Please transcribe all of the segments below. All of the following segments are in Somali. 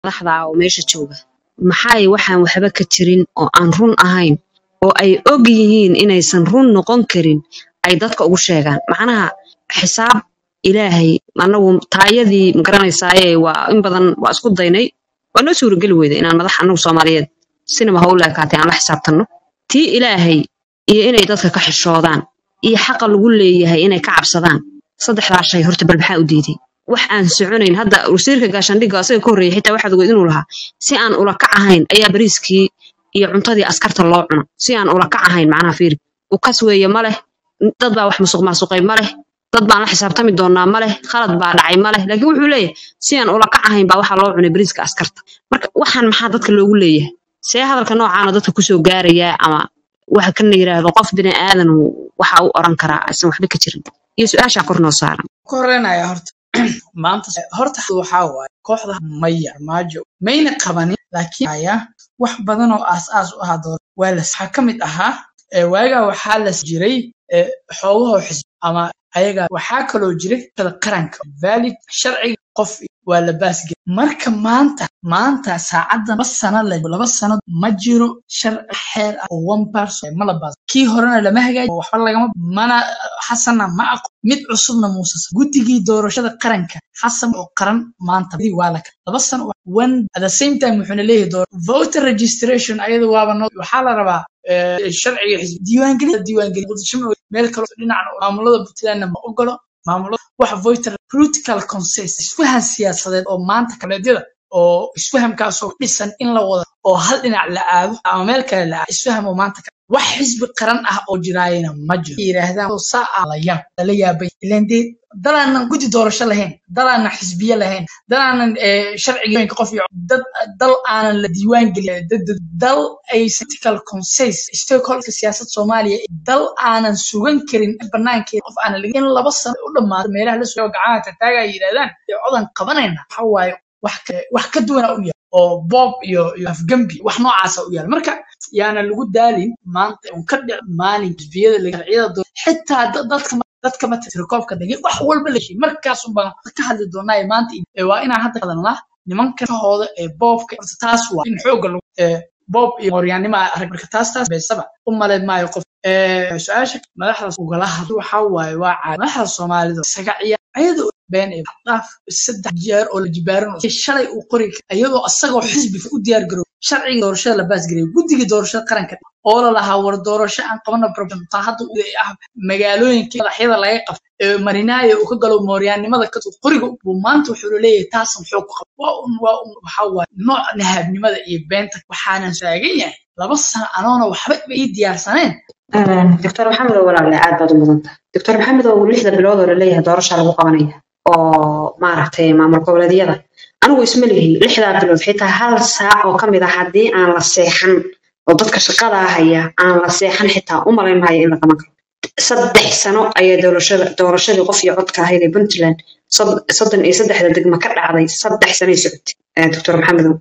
madaxda oo meesha jooga maxay waxaan waxba ka jirin oo aan run ahayn oo ay og yihiin inaysan run noqon karin ay dadka ugu sheegaan macnaha xisaab ilaahay anagu taayadii magaranaysaayee waa in badan waa isku daynay waa noo suurageli weyda inaan madax anagu soomaaliyeed sinaba ha u leekaatay aan la xisaabtanno tii ilaahay iyo inay dadka ka xishoodaan iyo xaqa lagu leeyahay inay ka cabsadaan saddexdaa shay horta bal maxaa u diiday wax aan soconayn hadda wasiirka gaashaandhigga asaga ka horreeyay xitaa waxaad ogeyd inuu lahaa si aan ula kac ahayn ayaa bariiskii iyo cuntadii askarta loo cuno si aan ula kac ahayn macnaha fiiri ukas weeye ma leh dad baa wax musuq maasuqay ma leh dad baan la xisaabtami doonaa ma leh khalad baa dhacay ma leh laakiin wuxuu leeyahay si aan ula kac ahayn baa waxaa loo cunay bariiska askarta marka waxaan maxaa dadka loogu leeyahay see hadalka noocaana dadka kusoo gaarayaa ama waxa kan la yidhaahdo qof bini aadan waxa u oran karaa aysan waxba ka jirin iyo su-aashaa kor noo saaran ku horeynaya horta maanta horta waxaa waaye kooxda maya maajo mayna qabanin laakiin aya wax badan oo aas-aas u ahaa door waa las waxaa ka mid ahaa ee waagaa waxaa las jiray ee xoogahoo xisbi ama ayaga waxaa kaloo jiray shada qaranka valid sharciga qof waa la baasgel marka maanta maanta saacadan laba sano la laba sano ma jiro sharci xeer ah oo one person ma la baas kii horena lama hagaaji waxba lagama mana xasanna ma aqo mid cusubna muusas guddigii doorashada qaranka xasan oo qaran maanta waa la laba sano one at the same time wuxuuna leeyahay door voter registration ayada waaba no waxaa la rabaa sharciga xisbi diiwaangelin diiwaangelin muqdisho meel kale dhinacna maamulada puntlandna ma ogolo maamulada wax voter political consens isfahan siyaasadeed oo maanta kaleedyada oo isfahamkaasoo dhisan in la wado oo hal dhinac la aado ama meel kale la aado isfaham oo maanta wax xisbi qaran ah oo jiraayana ma jiro yidhaahdaan saa ah la yaab lala yaabay ilaan dee dalaanan guddi doorasho lahayn dalaanan xisbiye lahayn dalaanan sharciga qof iyo dad dal aanan la diiwaan gelin dal ay political consens stakeholderka siyaasad soomaaliya dal aanan sugan karin banaankeeda qof aanan in laba sano u dhammaado meelaha la soo gacanaha tataaga yidhahdaan ee codan qabanayna waxa waaye wax ka duwana u yaal oo boob iyo afgambi wax noocaasa u yaal marka yaana lagu daalin maanta un ka dhic maalin xisbiyada sharciyada xitaa dadka dadka ma tirkoobka dhigay wax walba la sheegay markaasun baan ka hadli doonaa maanta waa inaan hadda hadalnaa nimanka kahooda ee boobka taas waa in xoogga lagu boob iyo mooryaannimo arag marka taas taas beesaba u malayn maayo qof su-aasha madaxdaas ugala hadlo waxaa waaye waa caadi madaxda soomaalida isaga ciyaar ayadoo been ee dhaaf saddex jeer oo la jibaaran shalay uu qori iyadoo asagoo xisbiga u diyaar garow sharciga doorashada la baasgareeyay guddiga doorashada qaranka oo la lahaa war doorasho aan qabana problem taa hadda ah magaalooyinka madaxyada laga qabto ee marinaayo uu ka galo mooryaannimada ka qoriga buu maanta wuxuu leeyahay taasan xoog ku qabo waa un waa un waxaa waaye nooc nahaabnimada iyo beenta waxaanan taagan yahay laba sano anoona waxba ii diyaarsaneen doctor maxamed oo walaalle aad baad u mudanta doctor maxamed oo lixda bilood oo laleeyahay doorasha lagu qabanaya oo maaragtay maamul goboleedyada anigu isma lihi lixdaa bilood xitaa hal saac oo ka mid ah haddii aan la seexan oo dadka shaqadaa haya aan la seexan xitaa u malayn maayo in la qaban karo saddex sano ayaa doorashada doorashadii qof iyo codka ahayd ee puntland soddon iyo saddexda degmo ka dhacday saddex sanay socotay doctor maxamedow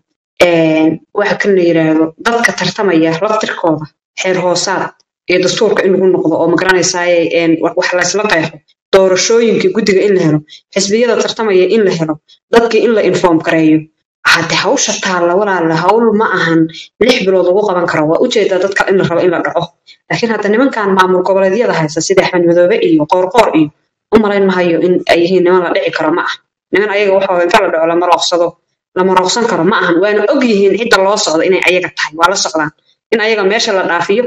waxa kan la yidhaahdo dadka tartamaya laftirkooda xeer hoosaad iyo dastuurka in lagu noqdo oo magaranaysaay wax laysla qeexo doorashooyinkii guddiga in la helo xisbiyada tartamaya in la helo dadkii in la inform gareeyo hadde hawsha taalla walaala hawl ma ahan lix bilood lagu qaban karo waa ujeedaa dadka in la rabo in la dhaco laakiin hadda nimankan maamul goboleedyada haysta sida axmed madoobe iyo qoorqoor iyo u malayn mahayo in ay yihiin niman la dhici karo ma ah niman ayaga waxooda inta la dhaco lama rooqsado lama rooqsan karo ma ahan waana og yihiin cidda loo socdo inay ayaga tahay waa la socdaan in ayaga meesha la dhaafiyo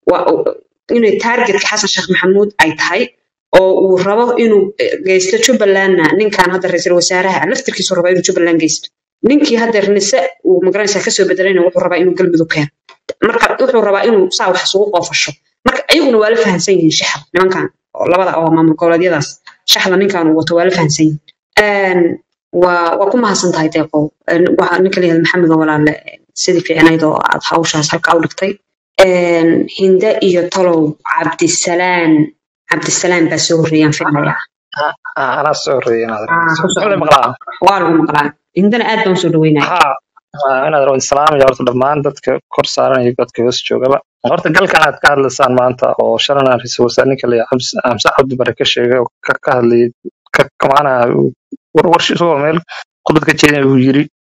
inay taargetka xasan sheekh maxamuud ay tahay oo uu rabo inuu geysto jubbalandna ninkan hadda ra-iisul wasaaraha laftirkiisu raba inuu jubbaland geysto ninkii hadda nise uu magaranaysaa kasoo bedelayna wuxuu rabaa inuu galmudug keeno marka wuxuu rabaa inuu saa wax isugu qoofasho marka ayaguna waa la fahamsan yihiin shaxda nimankan oo labada oo maamul goboleedyadaas shaxda ninkan uu wato waa la fahamsan yihiin waa waa ku mahadsan tahay deeqow ninka layihahda maxamed oo walaalle sidii fiicnayd oo aad hawshaas halka u dhigtay hinde iyo tolow cabdisalaan cabdisalaan baa soo horreeyaan filmaya anaa soo horreeyay waa lagu maqlaa hindana aad baan usoo dhaweynaya inaad islaamaya horta dhammaan dadka kor saaran iyo dadka hoos joogaba horta galkan aad ka hadlaysaan maanta oo shalan aan ra-iisul wasaare ninka la xamse cabdi bare ka sheegay oo ka hadlayay macnaha warwarshi isagoo meel khudbad ka jeedin uu yiri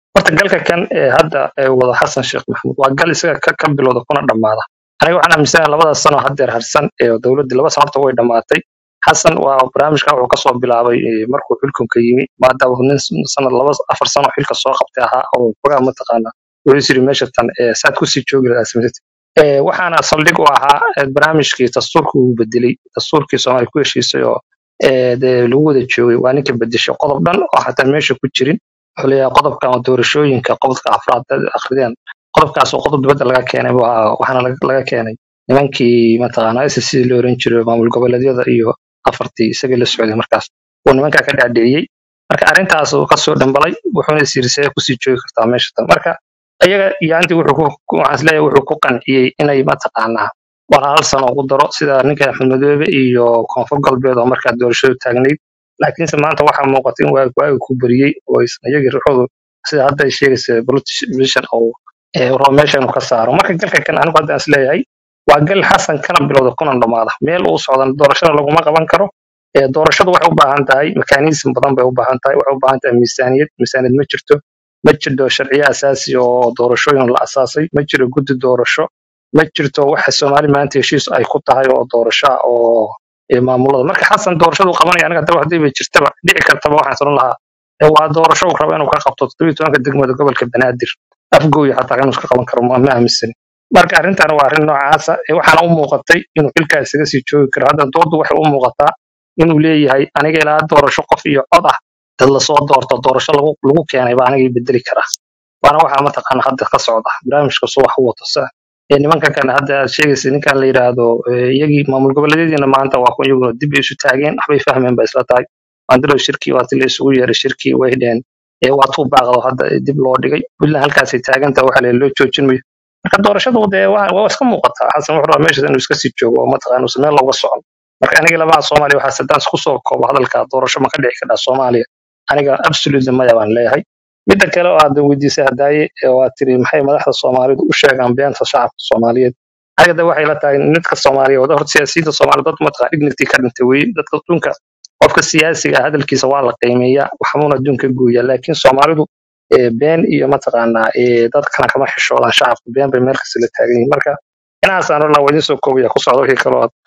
horta galka kan ee hadda ee wada xasan sheekh maxamuud waa gal isaga ka, ka bilowda kuna dhammaada aniga waxaan aaminsanahay labada sano haddeer harsan ee dowladdii laba sano horta way dhammaatay xasan waa barnaamijkan wuxuu kasoo bilaabay eh, markuu xilkunka yimi maadaama uu nin sanad laba afar sano xilka soo qabtay ahaa oo fogaa mataqaana wuxuu isiri meesha tan eh, saad kusii joogi lahaa samaysatid Eh, waxaana saldhig u ahaa eh, barnaamijkii dastuurka uu bedelay dastuurkii soomaaliya ku heshiisay oo eh, dee lagu wada joogay waa ninka bedeshay qodob dhan oo xataa meesha ku jirin wuxuu leeyahay qodobka ama doorashooyinka qodobka afraad dad akhriyaan qodobkaas oo qodob dibadda laga keenay buu ahaa waxaana laga laga keenay nimankii mataqaanaa SSC la oran jiray maamul goboleedyada iyo afartii isagii la socday markaas uu nimankaa ka dhaadhiciyey marka arrintaas uu kasoo dhambalay wuxuuna isirisay kusii joogi kartaa meesha tan marka iyaga yaantii wuxuu ku ku- waxaan isleeyahay wuxuu ku qanciyey inay mataqaanaa war hal sano ugu daro sida ninka axmed madoobe iyo koonfur galbeed oo markaa doorashadu taagnayd laakiinse maanta waxaa muuqata in waagi waagi ku beriyey oo aysan iyagii ruuxoodu sida hadda ay sheegaysa politician oo ee rabo meesha inuu ka saaro marka galka kan anigu hadda is leeyahay waa gal xasan kana bilowda kuna dhammaada meel uu socdan doorashada laguma qaban karo ee doorashadu waxay u baahan tahay mekanism badan bay u baahan tahay waxay u baahan tahay miisaaniyad miisaaniyad ma jirto ma jirto sharciyo asaasi oo doorashooyin la asaasay ma jiro guddi doorasho ma jirto waxa soomaali maanta heshiis ay ku tahay oo doorasho ah oo ee maamulada marka xasan doorashadu qabanaya aniga hadaba hadii bay jirtaba dhici kartaba waxaan salan lahaa ee waa doorasho uu rabo inuu ka qabto toddobiyi tobanka degmada gobolka banaadir afgooya xataa inuu iska qaban karo ma ma aaminsani marka arrintan waa arrin noocaasa ee waxaana u muuqatay inuu xilkaas isaga sii joogi karo hadda doodu waxay u muuqataa inuu leeyahay aniga ilaa doorasho qof iyo cod ah dad lasoo doorto doorasho lagu lagu keenay baa aniga ii bedeli karaa waana waxaa mataqaana hadda ka socda barnaamijka soo wax u wato sa ee nimanka kale hadda aad sheegaysa ninkan la yidhaahdo ee, iyagii maamul goboleedyadiina maanta waa ku iyaguna dib bay isu taageen waxbay fahmeen ba isla tahay maandilow shirkii waati la isugu yeeray shirkii way dheen ee waa tuu baaqdo hadda dib loo dhigay puntland halkaasay taagantaha waxa la loo joojin mayo marka doorashadu dee waa waa iska muuqataa xasan wuxuu rabaa meeshaas inuu iska sii joogo oo mataqaana uusan meel looga socon marka aniga labaha soomaaliya waxaa sadaan isku soo koobo hadalka doorasho ma ka dhici kadhaa soomaaliya aniga absolutely maya baan leeyahay midda kale oo aad weydiisay hadaaye ee waa tiri maxay madaxda soomaalidu u sheegaan beenta shacabka soomaaliyeed aniga de waxay la tahay midka soomaaliya wada horta siyaasiyiinta soomaaliya dad mataqaa dignity ka dhintay weye dadka adduunka qofka siyaasiga ah hadalkiisa waa la qiimeeyaa waxbuuna adduunka gooyaa laakiin soomaalidu ee been iyo mataqaanaa ee dad kale kama xishoodan shacabka been bay meel kasta la taagan yihiin marka inaasaan orla waa idiin soo koobaya ku socda wixii kaloo aad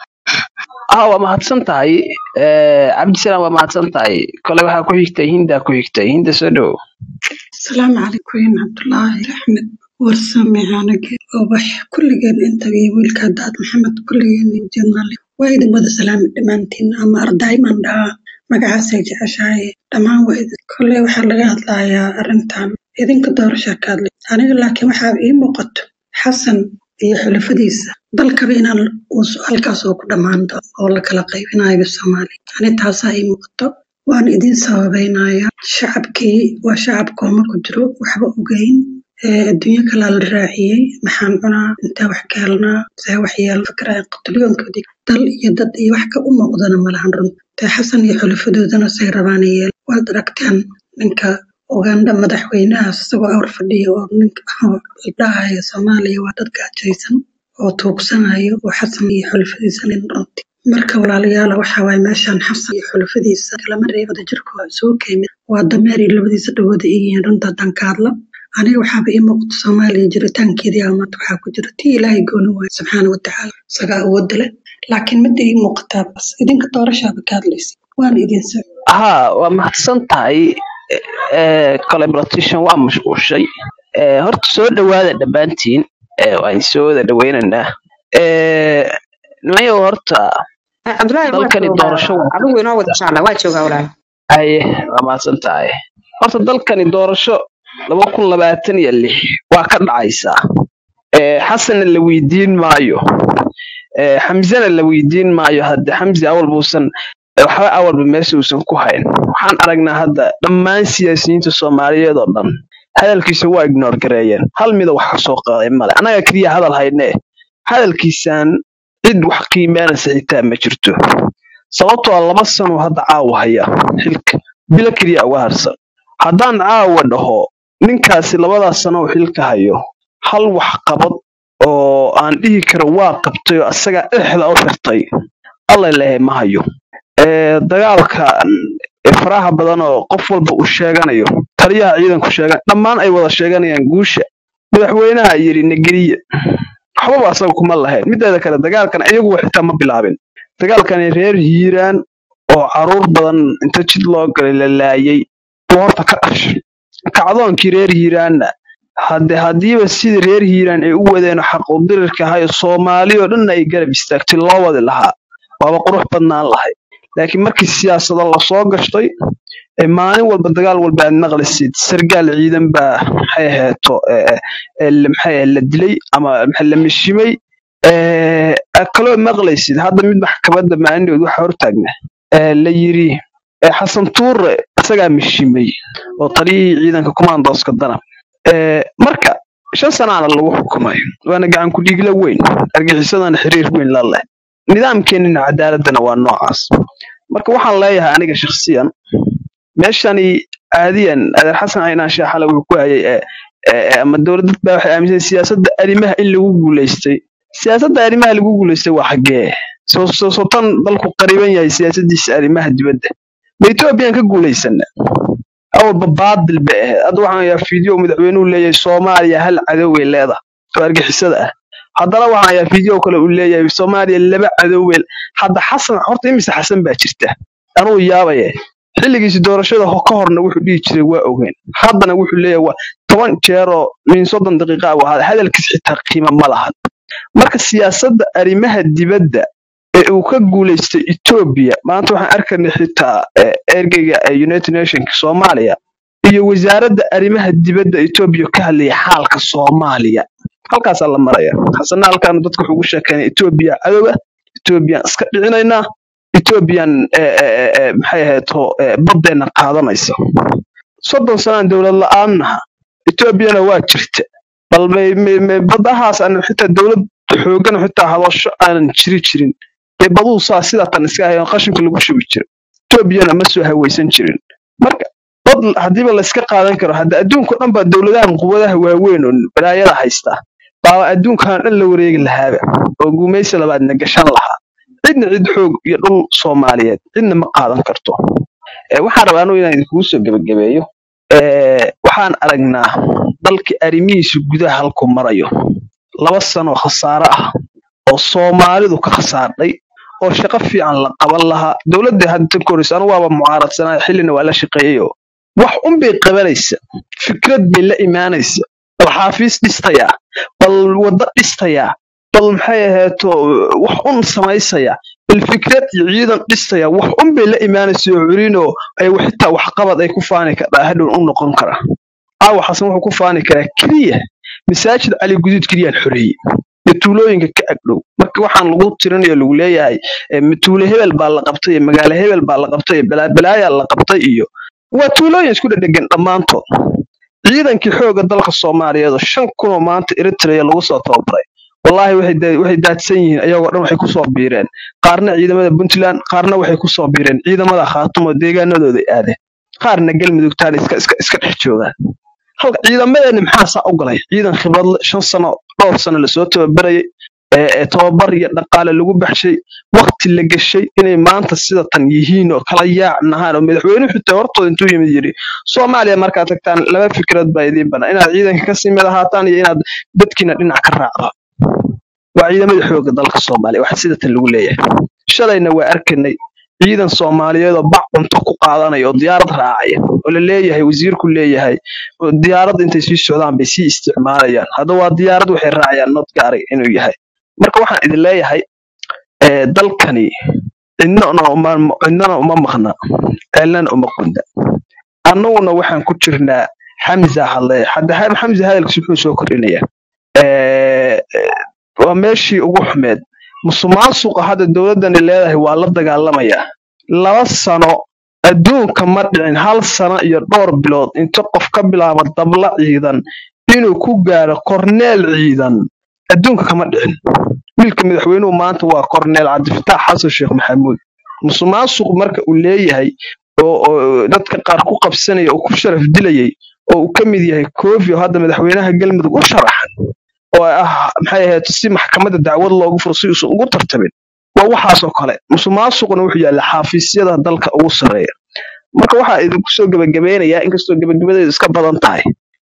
ah waa mahadsan tahay Eh, cabdisalaam waa mahadsan tahay kole waxaa ku xigtay hindaa ku xigtay hinda soo dhowo asalaamu calaykum cabdulaahi axmed warsame anage ubax kulligeen intaga iyo wiilka daad maxamed kulligeen jenaraal waa idin wada salaami dhammaantiin ama ardayman dhahaa magacaasay jeceshahay dhammaan waa idin kole waxaa laga hadlayaa arrintan idinka doorashaa ka hadlay aniga laakiin waxaa ii muuqato xasan iyo xulafadiisa dalkaba inaan uu halkaas oo ku dhammaan doono oo la kala qaybinayo soomaaliya ani taasaa ii muuqato waan idin sababeynaya shacabkii waa shacab kooma ku jiro waxba ogeyn ee adduunyo kalaa la raaciyey maxaan cunaa intee wax ka helnaa see wax yeel fakaraya qatlyoonkoodii dal iyo dad iyo wax ka u muuqdana malahan run tee xasan iyo xulafadoodana say rabaan yeel waad aragteen ninka uganda madaxweynahaas isagoo awr fadhiya oo ninka idhahaya soomaaliya waa dad gaajaysan oo tuugsanayo oo xasan iyo xulafadiisa nin runti marka walaalayaala waxaa waaye meeshaan xasan iyo xulafadiisa kalama reebada jirkooda isugu keenay waa dameer iyo labadiisa dhawooda iyihiin runta haddaan ka hadla aniga waxaaba ii muuqata soomaaliya jiritaankeedii aa maanta waxaa ku jira tii ilaahay gooni waayo subxaana watacaala isagaa awoodda leh laakiin midda ii muuqataa bas idinka doorashaaba ka hadlaysa waana idin soo haa waa mahadsan tahay Eh, kole politician waa mashquushay Eh, horta soo dhowaada dhammaantiin Eh, waan soo wada dhaweynaynaa Eh, nimayow horta cabdulaahi waa dalkani joogaa doorasho waa adigu inoo wada jecla waa joogaa walaal haye waa mahadsan tahay horta dalkani doorasho laba kun labaatan iyo lix waa ka dhacaysaa Eh, xasanna la weydiin maayo Eh, xamsena la weydiin maayo hadde xamsi awal buusan eh, waxba awalba meesha uusan ku hayn waxaan aragnaa hadda dhammaan siyaasiyiinta soomaaliyeed oo dhan hadalkiisa waa ignore gareeyeen hal mida wax ka soo qaaday male annaga keliya hadal haynee hadalkiisaan cid wax qiimeynaysa xitaa ma jirto sababtoo ah laba sano hadda caawa haya xilka bilo keliya uga harsan haddaan caawa dhaho ninkaasi labadaas sano uu xilka hayo hal wax qabad oo aan dhihi karo waa qabtay oo asagaa dhexda u xirtay alla lehe ma hayo Ee, dagaalka ee faraha badan oo qof walba uu sheeganayo taliyaha ciidanku sheegan dhammaan ay wada sheeganayaan guusha madaxweynaha yidhi negeriye waxbaba asaga kuma lahayn mideeda kale dagaalkan iyaguwa xitaa ma bilaabin dagaalkani reer hiiraan oo caruur badan inta jid loo galay la laayay buu horta ka dhashay kacdoonkii reer hiiraanna hadde haddiiba sidii reer hiiraan ay u wadeen xaquudirirka ahayo soomaali oo dhanna ay garab istaagtay loo wadi lahaa waaba qurux badnaan lahay laakiin markii siyaasado lasoo gashtay ee maalin walba dagaal walba aad maqlisid sargaal ciidan baa maxay aheeto ee, ee, la- maxay ahayd la dilay ama maxay la mishimay ee, aad kaloo maqlaysid hadda mid maxkamadda maalinood waxa hortaagna ee, la yiri ee, xasan tuure isagaa mishimay oo taliyihii ciidanka commandoska dana Ee, marka shan sanaana lagu xukumay waana gacan ku dhiigla weyn argagixisadana xiriir weyn la leh nidaamkeenina cadaaladana waa noocaas marka waxaan leeyahay aniga shakhsiyan meeshani caadiyan adeer xasan aynaan shaaxale wuxuu ku hayay ee ee- ee, ama dowladad baa waxay aaminsan siyaasadda arrimaha in lagu guulaystay siyaasadda arrimaha lagu guulaystay waa xaggee soo soo soo tan dalku qariban yahay siyaasadiisa arrimaha dibadda ma etoobiyaan ka guulaysana awalba baadil bay ahayd hadda waxaan ayaa fiideo madaxweynuhu leeyahay soomaaliya hal cadoway leedahay oo argixisada ah haddana waxaan ayaa fiideo kale uu leeyahay soomaaliya laba cadowey hadda xasan horta imise xasan baa jirta anuu yaabaye xilligiisi doorashada ho- ka horna wuxuu dhihi jiray waa ogeyn haddana wuxuu leeyahay waa toban jeeroo min soddon daqiiqa ah waa hadalkiis xitaa qiimo ma lahan marka siyaasadda arrimaha dibadda ee uu ka guulaystay Ethiopia maanta waxaan arkaynay xitaa eh, ergeyga ee United Nations Soomaaliya iyo wasaaradda arrimaha dibadda Ethiopia ka hadlaya xaalka Soomaaliya halkaasaa la maraya xasana halkaan dadka wuxuu ugu sheekeynay Ethiopia cadowga Ethiopian iska dhicinaynaa Ethiopian eh, eh, eh, eh, maxay ahayd baddeena qaadanaysa soddon sanaan dowlad la-aannaha Ethiopiana waa jirta bal may- may- may badahaas aan xitaa dowlad xoogan xitaa hadasho aanan jiri jirin dee baduu saa sidaa tan iska hayan qashinka lagu shubi jiro etoobiyana ma soo hawaysan jirin marka bad haddiiba layska qaadan karo hadda adduunka dhan baa dowladahan quwadaha waaweyn oo balaayada haysta baaba adduunkan dhan la wareegi lahaaba oo guumaysi labaadna gashan lahaa cidna cid xoog iyo dhul soomaaliyeed cidna ma qaadan karto Eh, waxaan rabaa anugu inaan idinkugu soo gebagabeeyo Eh, waxaan aragnaa dalkii arrimihiisa gudaha halkuu marayo laba sano khasaare ah oo soomaalidu ka khasaardhay oo shaqo fiican la qaban lahaa dowladda hadda tan koraysa anu waaba mucaaradsanaa xillina waa la shaqeeyeyoo wax un bay qabanaysa fikrad bay la imaanaysa bal xaafiis dhistayaa bal waddo dhistayaa bal maxay ahayto wax un samaysaya bal fikrad iyo ciidan dhistaya wax un bay la imaanaysa oo culinoo ay xitaa waxqabad ay ku faani kadhaa hadhow u noqon kara caawa xasan wuxuu ku faani karaa keliya masaajid cali guduud keliyaan xoreeyey iyo tuulooyinka ka agdhow marka waxaan lagu tirinayo lagu leeyahay eh, ma tuulo hebel baa la qabtay iyo magaalo hebel baa la qabtay iyo balaabalaayaa la qabtay iyo waa tuulooyin isku dhedhegan dhammaantood ciidankii xoogga dalka soomaaliyeed oo shan kunoo maanta eritrea lagu soo tababaray wallaahi waxay daa- waxay daadsan yihiin ayagoo dhan waxay kusoo biireen qaarna ciidamada puntland qaarna waxay kusoo biireen ciidamada khaatum oo deegaanadooda aadeen qaarna galmudugtaan iska iska iska dhex joogaan halka ciidamadeena maxaa saa u galay ciidan khibrad leh, shan sano dhowr sano lasoo tababarayay ee ee tababar iyo dhaqaale lagu baxshay waqti la gashay inay maanta sida tan yihiin oo kala yaac nahaan oo madaxweynuhu xitaa hortooda intuu yimid yidhi soomaaliya markaad tagtaan laba fikrad baa idiin banaan inaad ciidanka kasii mid ahaataan iyo inaad dadkiina dhinac ka raacdo waa ciidamada xoogga dalka soomaaliya waxa sida tan lagu leeyahay shalayna waa arkanay ciidan soomaaliyeed oo bac cunto ku qaadanaya oo diyaarad raacaya oo la leeyahay wasiirku leeyahay oo diyaarad intay sii socdaan bay sii isticmaalayaan hadda waa diyaarad waxay raacayaan not gaaray inuu yahay marka waxaan idin leeyahay ee, dalkani cidnana uma cidnana uma maqna ceelnana uma qunda annaguna waxaan ku jirnaa xamza hadle hadda ha- xamza hadalkiisa wuxuu soo kordhinayaa Ee, ee, waa meeshii ugu xumeed musuqmaasuqa hadda dowladdani leedahay waa la dagaalamayaa laba sano adduunka ma dhicin hal sano iyo dhowr bilood inta qof ka bilaabo dabla ciidan inuu ku gaaro korneel ciidan adduunka kama dhicin wiilka madaxweynuhu maanta waa korneel cabdifataax xasan sheekh maxamuud musuqmaasuq marka uu leeyahay oo oo dadka qaar ku qabsanaya oo ku sharaf dilayay oo uu ka mid yahay koofi oo hadda madaxweynaha galmudug u sharaxan oo ah maxay ahayd si maxkamadda dacwad loogu furo si uusan ugu tartabin waa waxaasoo kale musuqmaasuquna wuxuu yaalla xafiisyada dalka ugu sarreeya marka waxaa idinku soo gebagabeynayaa inkastoo gebagabadeedu iska badan tahay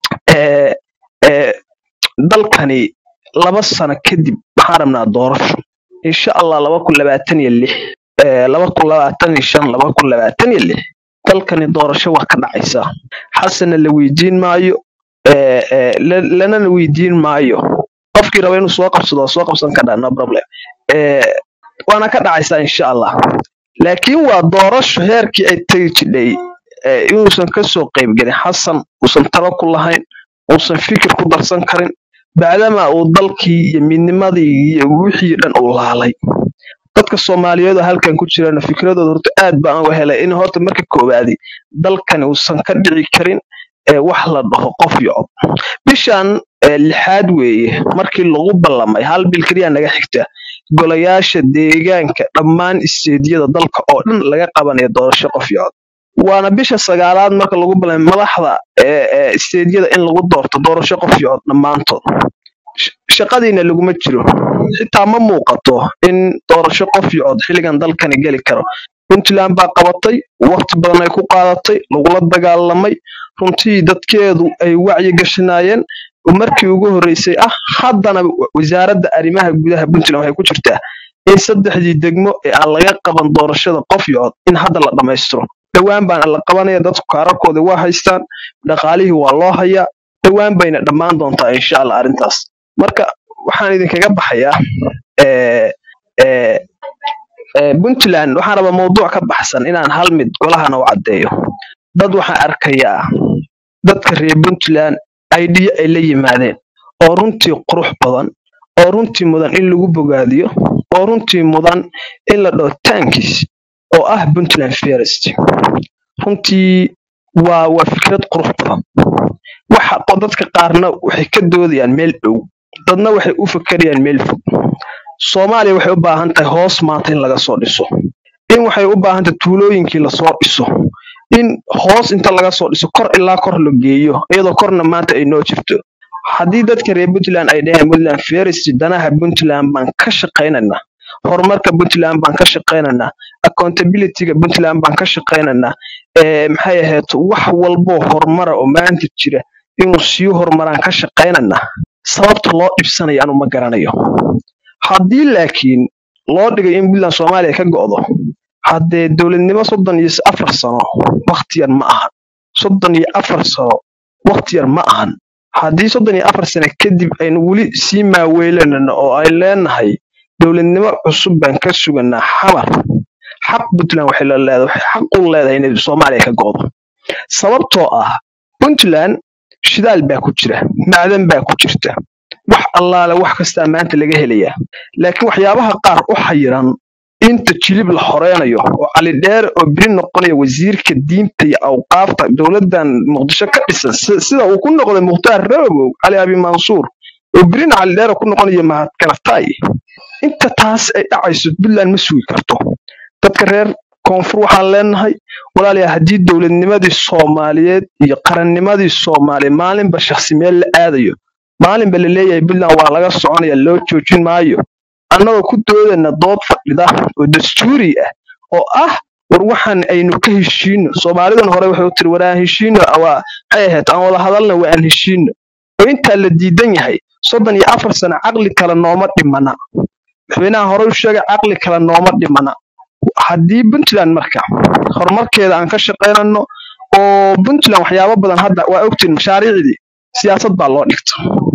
ee ee dalkani laba sano kadib waxaan rabnaa doorasho insha allah laba kun labaatan iyo lix ee laba kun labaatan iyo shan laba kun labaatan iyo lix dalkani doorasho waa ka dhacaysaa xasanna la weydiin maayo ee ee la- lanana weydiin maayo qofkii raba inuu soo qabsado waa soo qabsan karaa no problem ee waana ka dhacaysaa insha allah laakiin waa doorasho heerkii ay tegi jidhay ee inuusan kasoo qaybgelin xasan uusan talo ku lahayn uusan fikir ku darsan karin bacdama uu dalkii iyo midnimadii iyo wixii dhan uu laalay dadka soomaaliyeed oo halkan ku jirana fikradooda horta aad baan uga helay in horta marka koowaadi dalkani uusan ka dhici karin ee wax la dhaho qof iyo cod bishan ee lixaad weeye markii lagu ballamay hal bil keliya naga xigta golayaasha deegaanka dhammaan isteediyada dalka oo dhan laga qabanayo doorasho qof iyo cod waana bisha sagaalaad marka lagu ballamay madaxda ee ee isteediyada in lagu doorto doorasho qof iyo cod dhammaantood Sh- shaqadiina laguma jiro xitaa ma muuqato in doorasho qof iyo cod xilligan dalkani geli karo puntland baa qabatay waqti badan ay ku qaadatay lagula dagaalamay runtii dadkeedu ay wacyi gashanaayeen oo markii ugu horreysay ah haddana wa- wasaaradda arrimaha gudaha puntland waxay ku jirtaa in saddexdii degmo ee aan laga qaban doorashada qof iyo cod in hadda la dhammaystiro dhowaan baana la qabanaya dadku kaararkooda waa haystaan dhaqaalihii waa loo hayaa dhowaan bayna dhammaan doontaa insha allah arrintaas marka waxaan idinkaga baxayaa ee ee ee puntland waxaan rabaa mawduuc ka baxsan inaan hal mid golahana u caddeeyo dad waxaan arkayaa dadka reer puntland idea ay la yimaadeen oo runtii qurux badan oo runtii mudan in lagu bogaadiyo oo runtii mudan in la dhaho tankis oo ah puntland first runtii waa waa fikrad qurux badan waxa qo- dadka qaarna waxay ka doodayaan meel dhow dadna waxay u fakerayaan meel fog soomaaliya waxay u baahan tahay hoos maanta in laga soo dhiso in waxay u baahan tahay tuulooyinkii lasoo dhiso in hoos inta laga soo dhiso kor ilaa kor la geeyo iyadoo korna maanta ay noo jirto haddii dadka reer puntland ay dhaheen puntland ferist danaha puntland baan ka shaqaynaynaa horumarka puntland baan ka shaqaynaynaa accountabilityga puntland baan ka shaqaynaynaa ee maxay ahayd wax walboo horumara oo maanta jira inuu sii horumaraan ka shaqaynaynaa sababta loo dhibsanayo anu ma garanayo haddii laakiin loo dhigay in puntland soomaaliya ka go'do haddee dowladnimo soddon iyo afar sano waqti yar ma ahan soddon iyo afar sano waqti yar ma ahan haddii soddon iyo afar sano kadib aynu weli sii maaweelanano oo ay leenahay dowladnimo cusub baan ka suganaa xamar xaq puntland waxay la leedahay waxay xaq u leedahay inay soomaaliya ka go'do sababtoo ah puntland shidaal baa ku jira macdan baa ku jirta wax allaale wax kastaa maanta laga helayaa laakiin waxyaabaha qaar u xayiran inta jilib la xoreynayo oo cali dheere oo beri noqonaya wasiirka diinta iyo awqaafta dowladan muqdisho ka dhisan si- sida uu ku noqday mukhtaar rabow cali abi mansuur oo berina cali dheere ku noqonayo mahadkaratay inta taas ay dhacayso puntland ma sugi karto dadka reer koonfur waxaan leenahay walaalayaa haddii dowladnimadii soomaaliyeed iyo qarannimadii soomaaliya maalinba shakhsi meel la aadayo maalinba la leeyahay puntland waa laga soconaya loo joojin maayo annagoo ku doodana dood fadhida oo dastuuri ah oo ah war waxaan aynu ka heshiino soomaalidan hore waxay u tiri war aan heshiino waa maxay ahayd aan wada hadalna waa aan heshiino oo intaa la diidan yahay soddon iyo afar sano caqli kale nooma dhimana madaxweynaha hore u sheegay caqli kale nooma dhimana haddii puntland marka horumarkeeda aan ka shaqaynano oo puntland waxyaabo badan hadda waa ogtiin mashaariicdii siyaasad baa loo dhigta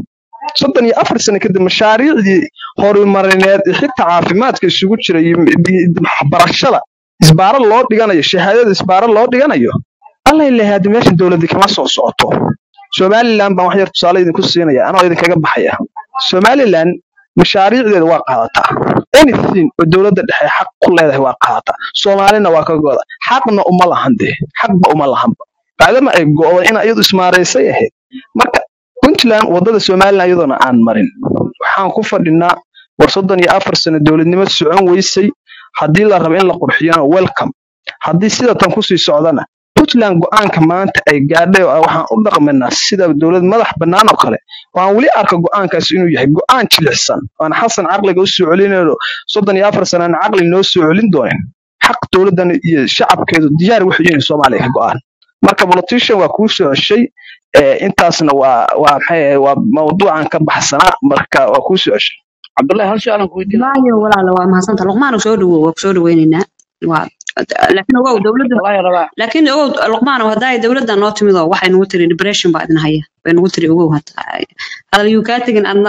soddon iyo afar sano kadib mashaariicdii horumarineed ee xitaa caafimaadka isugu jira iyo waxbarashada isbaaro loo dhiganayo shahaadada isbaaro loo dhiganayo alla ilahay haddi meeshan dowladda kama soo socoto somaliland baan wax yar tusaale idinku siinaya anoo idinkaga baxaya somaliland mashaariicdeeda waa qaadataa anything oo dowladda dhexe xaq ku leedahay waa qaadataa soomaalina waa ka go'da xaqna uma lahan dee xaqba uma lahanba bacdama ay go'day ina iyadu ismaaraysay ahayd marka puntland wadada somaliland iyadoona aan marin waxaan ku fadhinaa war soddon iyo afar sano dowladnimo socon weysay haddii la rabo in la qurxiyana welcome haddii sida tan kusii socdana puntland go'aanka maanta ay gaadhay oo ah waxaan u dhaqmanaa sida dowlad madax bannaan oo kale waan weli arka go'aankaas inuu yahay go'aan jilicsan waan xasan caqliga u soo celinayno soddon iyo afar sano aan caqli noo soo celin doonin xaq dowladdan iyo shacabkeedu diyaar waxay yihiin soomaaliya ka go-aan marka politician waa kuu soo ceshay ee, intaasna waa waa maxay ahayd, waa mawduucan ka baxsanaa marka waa kuu soo ceshay cabdullahi hal su-aalan ku weydiinaya waayo walaala waa mahadsanta luqmaan soo dhawow waa kusoo dhaweyneynaa waa laakiin ogow dowladda cabdullahi rabaa laakiin ogow luqmaan haddaa dowladda noo timid oo waxay nagu tiri depression baa idin haya way nagu tiri ogow hata hadal yuu kaa tegin adna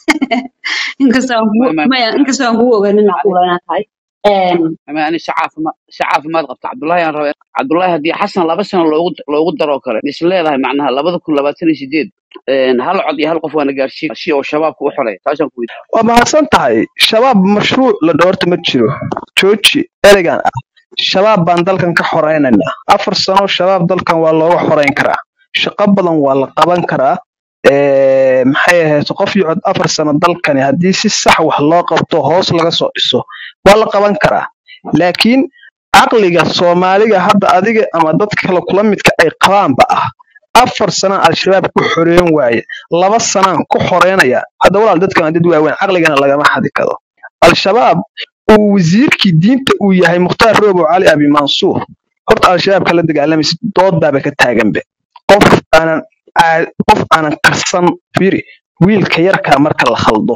inkastoo aan kugu ma ma maya inkastoo aan kugu oganin macquula inaad tahay Een, ma ani si caafima si caafimaad qabta cabdullahi aan rabaa cabdullahi haddii xasan laba sano loogu loogu daroo kale is leedahay macnaha labada kun labaatan iyo sideed hal cod iyo hal qof waana gaarsiin si oo shabaabka u xoreeya taasaan ku weydiin waa mahadsan tahay shabaab mashruuc la dhoorta ma jiro jooji ereygan ah shabaab baan dalkan ka xoreynaynaa afar sano shabaab dalkan waa looga xoreyn karaa shaqo badan waa la qaban karaa Ee, maxay ahayd qof iyo cod afar sano dalkani haddii si sax wax loo qabto hoos laga soo dhiso waa la qaban karaa laakiin caqliga soomaaliga hadda adiga ama dadka kale kula midka ay qabaanba ah afar sana al-shabaab ku xoreyn waaye laba sanaan ku xoreynaya hadda walaal dadkan waa dad waaweyn caqligana lagama xadi karo al-shabaab uu wasiirkii diinta uu yahay mukhtaar roobow cali abi mansuur horta al-shabaab kala dagaalamaysa dood baaba ka taaganbe qof aanan aa- qof aanan karsan firi wiilka yarkaa marka la khaldo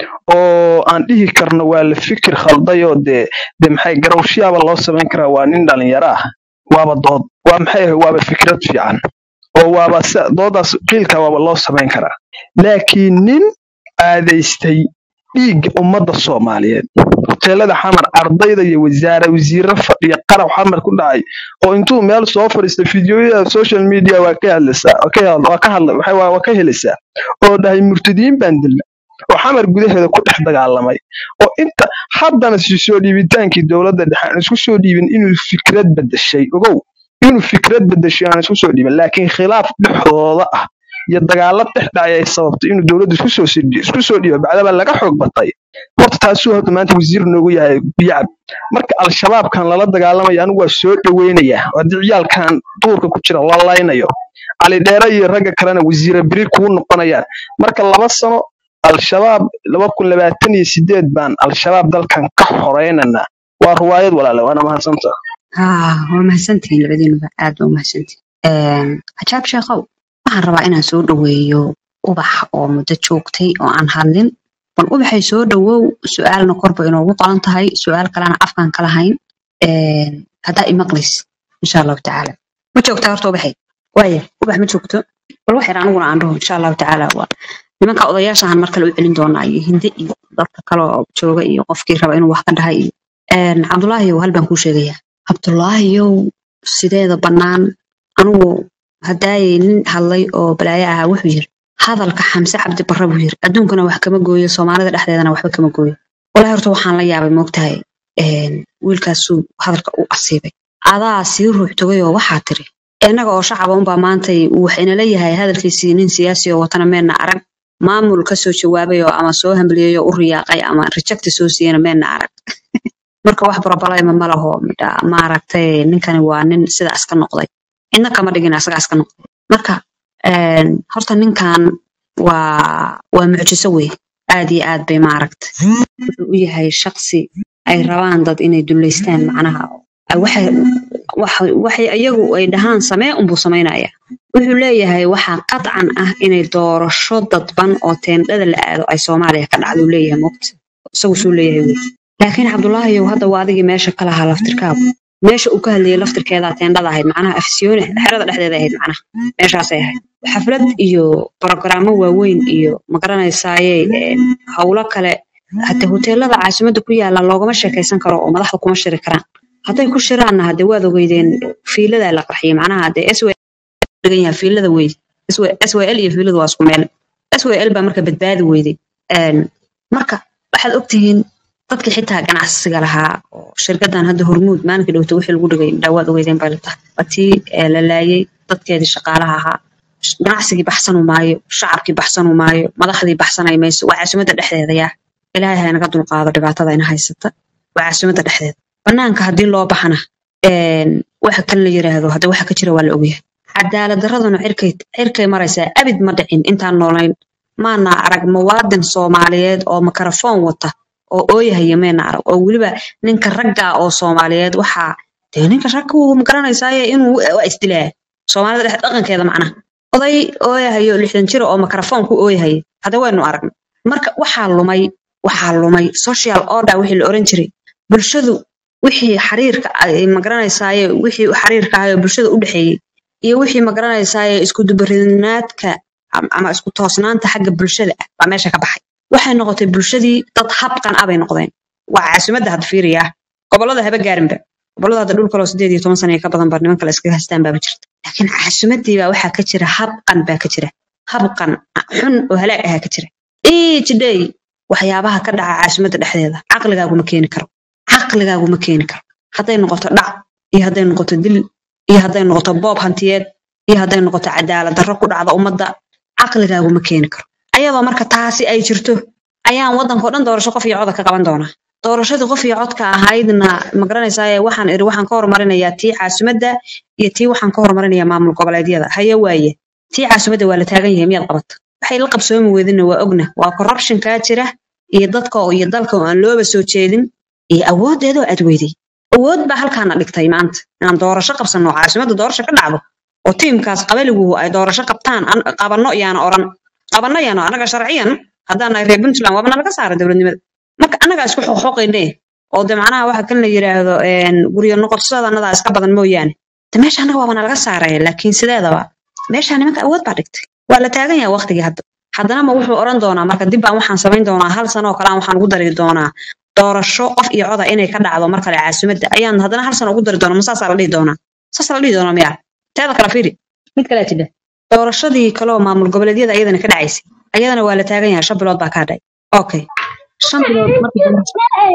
oo aan dhihi karno waa la fikir khaldayoo dee de maxay garowshiyaaba loo samayn karaa waa nin dhalinyaro ah waaba dood waa maxay ahayd waaba fikrad fiican oo waaba si- doodaas qiilka waaba loo samayn karaa laakiin nin aadaystay dhiigga ummadda soomaaliyeed hoteelada xamar ardayda iyo wasaare wasiiro fadhiya qaraw xamar ku dhacay oo intuu meel soo fadhiista fideoyada social media waa ka hadlaysaa waa ka hel- waa ka hadla waxay- waa waa ka helaysaa oo dhahay murtadiin baan dilna oo xamar gudaheeda ku dhex dagaalamay oo inta haddana si soo dhiibitaankii dowladda dhexe aan isku soo dhiibin inuu fikrad bedeshay ogow inuu fikrad bedeshay aan isku soo dhiibin laakiin khilaaf dhexdooda ah iyo dagaalo dhex dhacay ay sababtay inuu dowladda isku soo sidhi- isku soo dhiibo bacdaba laga xoog batay horta taasuu horta maanta wasiir noogu yahay biyacab marka al-shabaabkan lala dagaalamayo anigu waa soo dhoweynayaa oo haddii ciyaalkan duurka ku jira la laynayo cali dheere iyo ragga kalena wasiire beri kuu noqonayaan marka laba sano al-shabaab laba kun labaatan iyo sideed baan al-shabaab dalkan ka xoreynanaa waa ruwaayad walaale waana mahadsanta haa waa mahadsantihiin labadiinuba aad baa umahadsantihiin cajaab sheekow waxaan rabaa inaan soo dhaweeyo ubax oo muddo joogtay oo aan hadlin bal ubaxay soo dhawow su-aalna korba inoogu qoran tahay su-aal kalena afkaan ka lahayn Een, haddaa imaqlis insha allahu tacaala ma joogtaa horta ubaxay waaya ubax ma joogto bal wax yar aniguna aan dhaho insha allahu tacaala waa nimanka odayaashahan mar kale u celin doonaa iyo hindi iyo dadka kale oo jooga iyo qofkii raba inuu wax ka dhahay iyo Een, cabdulaahiyow hal baan kuu sheegayaa cabdulaahiyow sideeda bannaan anigu haddaayay nin hadlay oo balaayo ahaa wuxuu yiri hadalka xamse cabdi barre buu yiri adduunkana wax kama gooyo soomaalida dhexdeedana waxba kama gooyo walahi horta waxaan la yaabay moogtahay een, wiilkaasuu hadalka u asiibay adaa sii ruux togay oo waxaa tiri innaga oo shacaba unbaa maantay waxayna leeyahay hadalkiisii nin siyaasi oo watana meenna arag maamul ka soo jawaabay oo ama soo hambaliyey oo u riyaaqay ama rejecti soo siiyena meenna arag marka wax barabaleyma ma laho midha maaragtay ninkani waa nin sidaas ka noqday cidna kama dhigin asagaas ka noqday marka een, horta ninkan waa waa mucjiso wey aad iyo aad bay maaragtay wuxuu u yahay shaqsi ay rabaan dad inay duleystaan macnaha ay waxay wax- waxay iyagu ay dhahaan samee unbuu samaynaya wuxuu leeyahay waxaa qadcan ah inay doorasho dadban oo teendhada la aado ay soomaaliya ka dhacdo uu leeyahay moogta isagu suu leeyahay wey laakiin cabdulaahiyow hadda waa adigii meesha ka lahaa laftirkaagu meesha uu ka hadlayay laftirkeedaa teendhada ahayd macnaha afsiyoone xerada dhexdeeda ahayd macnaha meeshaasay ahayd xaflad iyo barogaraamo waaweyn iyo magaranaysaayey een, howlo kale hata hoteelada caasimadda ku yaala loogama sheekaysan karo oo madaxda kuma shiri karaan hadday ku shiraanna hade waad ogeydeen fiiladaa la qarxiyay macnaha hade s dhigan yahay fiilada weyde SYL iyo fiiladu waa isku meel SYL baa marka badbaadi weyday Een, marka waxaad ogtihiin dadkii xitaa ganacsiga lahaa oo shirkadan hadda hormuud maalinkii dhowta wixii lagu dhigay dhawaad ogeydeen bay latahay watii ee la laayay dadkeedii shaqaalaha ahaa ganacsigii baxsanu maayo shacabkii baxsanu maayo madaxdii baxsanay mayso waa caasimadda dhexdeeda yaa ilaahay ha naga dulqaado dhibaatada ina haysata waa caasimadda dhexdeeda banaanka haddii loo baxana een, waxa kan la yiraahdo hadda waxa ka jira waa la ogyahay cadaalad daraduna cirkay cirkay maraysaa abid ma dhicin intaan noolayn maana arag muwaadin soomaaliyeed oo makarafoon wata oo ooyahaya meena arag oo weliba ninka ragga oo soomaaliyeed waxaa dee ninka ragga wuu magaranaysaye inuu waa isdilaa soomaalida dhex dhaqankeeda macnaha oday ooyahayo lixdan jira oo mikrofon ku ooyahaya hadda waynu aragnay marka waxaa lumay waxaa lumay social order wixii la oran jiray bulshadu wixii xiriirka ay magaranaysaye wixii xiriirka ahayo bulshada u dhexeeyey iyo wixii magaranaysaye isku dubarinaadka ama isku toosnaanta xagga bulshada ah baa meesha ka baxay waxay noqotay bulshadii dad habqan ah bay noqdeen waa caasimadda hadda fiiriya gobolada haba gaarinba gobolada hadda dhul kaloo sideed iyo toban sana ka badan ba niman kale iskaga haystaan baaba jirta laakiin caasimadii baa waxaa ka jira habqan baa ka jira habqan xun oo halaag ahaa ka jira each day waxyaabaha ka dhaca caasimadda dhexdeeda caqligaagu ma keeni karo caqligaagu ma keeni karo hadday noqoto dhac iyo hadday noqoto dil iyo hadday noqoto boob hantiyeed iyo hadday noqoto cadaalad darro ku dhacda ummadda caqligaagu ma keeni karo ayadoo marka taasi ay jirto ayaan waddanka oo dhan doorasho qof iyo coda ka qaban doonaa doorashadii qof iyo codka ahaydna magaranaysaa waxaan iri waxaan ka horumarinayaa tii caasimadda iyo tii waxaan ka horumarinayaa maamul goboleedyada haye waaye tii caasimadda waa la taagan yahay miyaad qabata waxay la qabsoomi weydina waa ogna waa corruption kaa jira iyo dadka oo iyo dalka oo aan looba soo jeedin iyo awoodeedoo aad weyday awood baa halkaana dhigtay maanta inaan doorasho qabsanno oo caasimadda doorasho ka dhacdo oo tiimkaas qabaligu ay doorasho qabtaan an- qabanno yaana oran qabanno yaano anaga sharciyan haddaan nahay reer puntland waaba nalaga saara dowladnimada marka annagaa isku xoqoqayne oo de macnaha waxa kan la yidhaahdo een, guryo noqoshadanadaa iska badan mooyaane de meesha annaga waaba nalaga saaraya laakiin sideedaba meesha nimanka awood baa dhigtay waa la taagan yahay waqtigii hadda haddana ma wuxuu oran doonaa marka dib baan waxaan samayn doonaa hal sano oo kale aan waxaan ugu dari doonaa doorasho qof iyo coda inay ka dhacdo mar kale caasimadda ayaan haddana hal sano ugu dari doonaa ma saasaa la dhihi doonaa saasaa la dhihi doonaa miyaa teeda kale fiiri mid kale tidha doorashadii kaleoo maamul goboleedyada ayadana ka dhacaysay ayadana waa la taagan yahay shan bilood baa kaa dhacay okay shan bilood markii dambe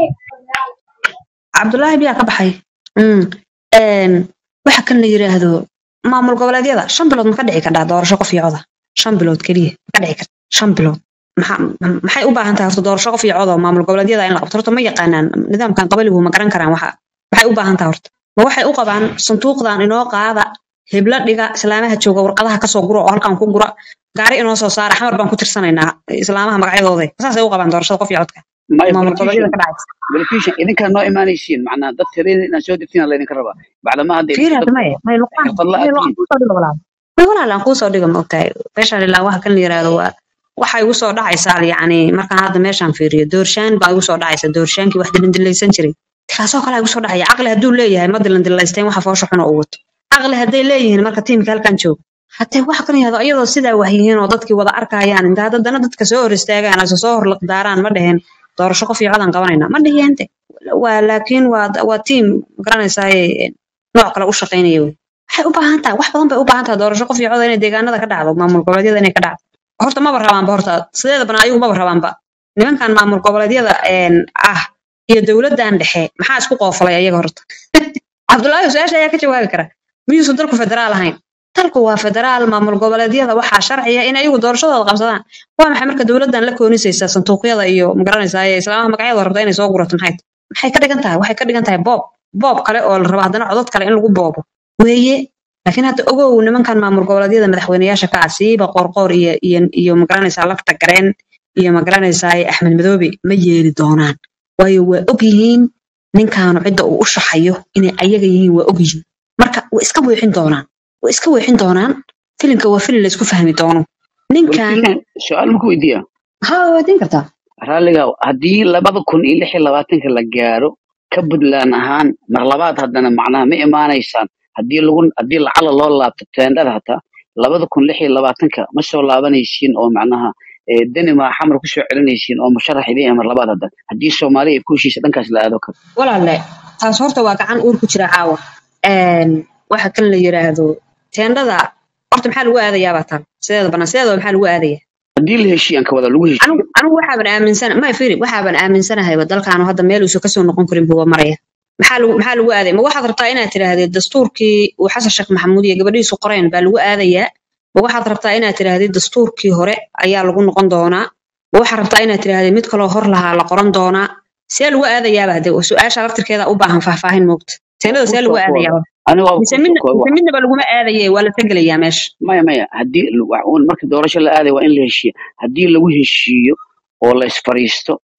cabdullaahi biyaa ka baxay Mm. Een, waxa kan la yiraahdo maamul goboleedyada shan bilood ma ka dhici kartaa doorasho qof iyo coda shan bilood keliya ma ka dhici karta shan bilood maxaa ma- maxay u baahan tahay horta doorasho qof iyo coda oo maamul goboleedyada in la qabto horta ma yaqaanaan nidaamkan qabaligu ma garan karaan waxa maxay u baahan tahay horta ma waxay u qabaan sanduuqdan inoo qaada hebla dhiga islaamaha jooga warqadaha kasoo gura oo halkan ku gura gaari inoo soo saara xamar baan ku tirsanaynaa islaamaha magacyadooda saasay u qabaan doorashada qof iyo codka maya maamul goboleedyada politician ka dhacaysa politician idinkaa noo imaanaysiin macnaa dad tireen inaan soo degtiin laydinka rabaa bacdama hadda fiiri dad hadda maya may luqaan xirfad la may aad luqaan tihiin kusoo dhigo walaal may walaal aan kuusoo dhigo ma ogtahay meeshaan ilaa waxa kan la yiraahdo waa waxa igu soo dhacaysaa yacni markaan hadda meeshaan fiiriyo doorshaan baa igu soo dhacaysa doorshaankii wax dilandilaysan jiray kaasoo kale igu soo dhacaya caqli hadduu leeyahay ma dilandilaysteen waxa foosha xun oo u wato caqli hadday leeyihiin marka tiimka halkan jooga hatee waxa kan yahdo iyadoo sidaa wax yihiin oo dadkii wada arkayaan inta haddana dadka soo hor istaagaan ase soo hor liqdaaraan ma dheheen doorasho qof iyo codaan qabanayna ma dhihiinte waa laakiin waa waa tiim garanaysaa nooc kale u shaqaynaya wey waxay u baahan tahay wax badan bay u baahan tahay doorasho qof iyo coda inay deegaanada ka dhacdo maamul goboleedyada inay ka dhacdo horta maba rabaanba horta sideedabana ayagu maba rabaanba nimankan maamul goboleedyada een, ah iyo dowladdan dhexe maxaa isku qoofalay ayaga horta cabdullaahi su-aasha ayaa ka jawaabi kara miyuusan dalku federaal ahayn dalku waa federaal maamul goboleedyada waxaa sharciya in ayagu doorashadooda qabsadaan waa maxay marka dowladdan la koonisaysa sanduuqyada iyo magaranaysaa ee islaamaha magacyadooda rabta inay soo gurato maxay maxay ka dhigan tahay waxay ka dhigan tahay boob boob kale oo la rabo haddana codad kale in lagu boobo weeye laakiin hadda ogow nimankan maamul goboleedyada madaxweyneyaasha ka ah siiba qoorqoor iyo iyo iyo magaranaysaa lafta gareen iyo magaranaysaa axmed madoobe ma yeeli doonaan waayo waa og yihiin ninkaanu cidda uu u shaxayo inay ayaga yihiin waa og yihiin marka way iska weexin doonaan way iska weexin doonaan filimka waa filim la isku fahmi doono ninkan politician su-aal ma ku weydiiyaa haa waa weydiin kartaa raalliga haddii labada kun iyo lix iyo labaatanka la gaaro ka puntland ahaan mar labaad haddana macnaha ma imaanaysaan haddii lagu haddii lacala loo laabto teendhada hataa labada kun lix iyo labaatanka ma soo laabanaysiin oo macnaha eh, denima xamar kusoo celinaysiin oo musharax idin mar labaad hadda haddii soomaaliya ay ku heshiisa dhankaas la aado kale walaalle taas horta waa gacan uur ku jira caawa Een, waxa kan la yiraahdo teendhada horta maxaa lagu aadayaa baa tan sideeda banaan sideedaba maxaa lagu aadaya haddii la heshiiyan ka wada lagu heshiiyo anigu anigu waxaaban aaminsana may firi waxaaban aaminsanahay dalkaanu hadda meel uusan kasoo noqon karin buuba maraya maxaa lagu maxaa lagu aadaya ma waxaad rabtaa inaad tidhaahdid dastuurkii uu xasan sheekh maxamuud iyo gabadhiisu qoreen baa lagu aadayaa ma waxaad rabtaa inaad tidhaahdid dastuurkii hore ayaa lagu noqon doonaa ma waxaad rabtaa inaad tidhaahdid mid kaloo hor lahaa la qoran doonaa see lagu aadayaaba hade su-aasha laftirkeeda u baahan faahfaahin moogta teenada see lagu kusoo kooba aadayaa aniga waa mise kusoo midna kooba mise midnaba laguma aadaye waa la tegelayaa meesha maya maya haddii wax uun marka doorasho la aaday waa in la heshiiyo haddii lagu heshiiyo oo la isfariisto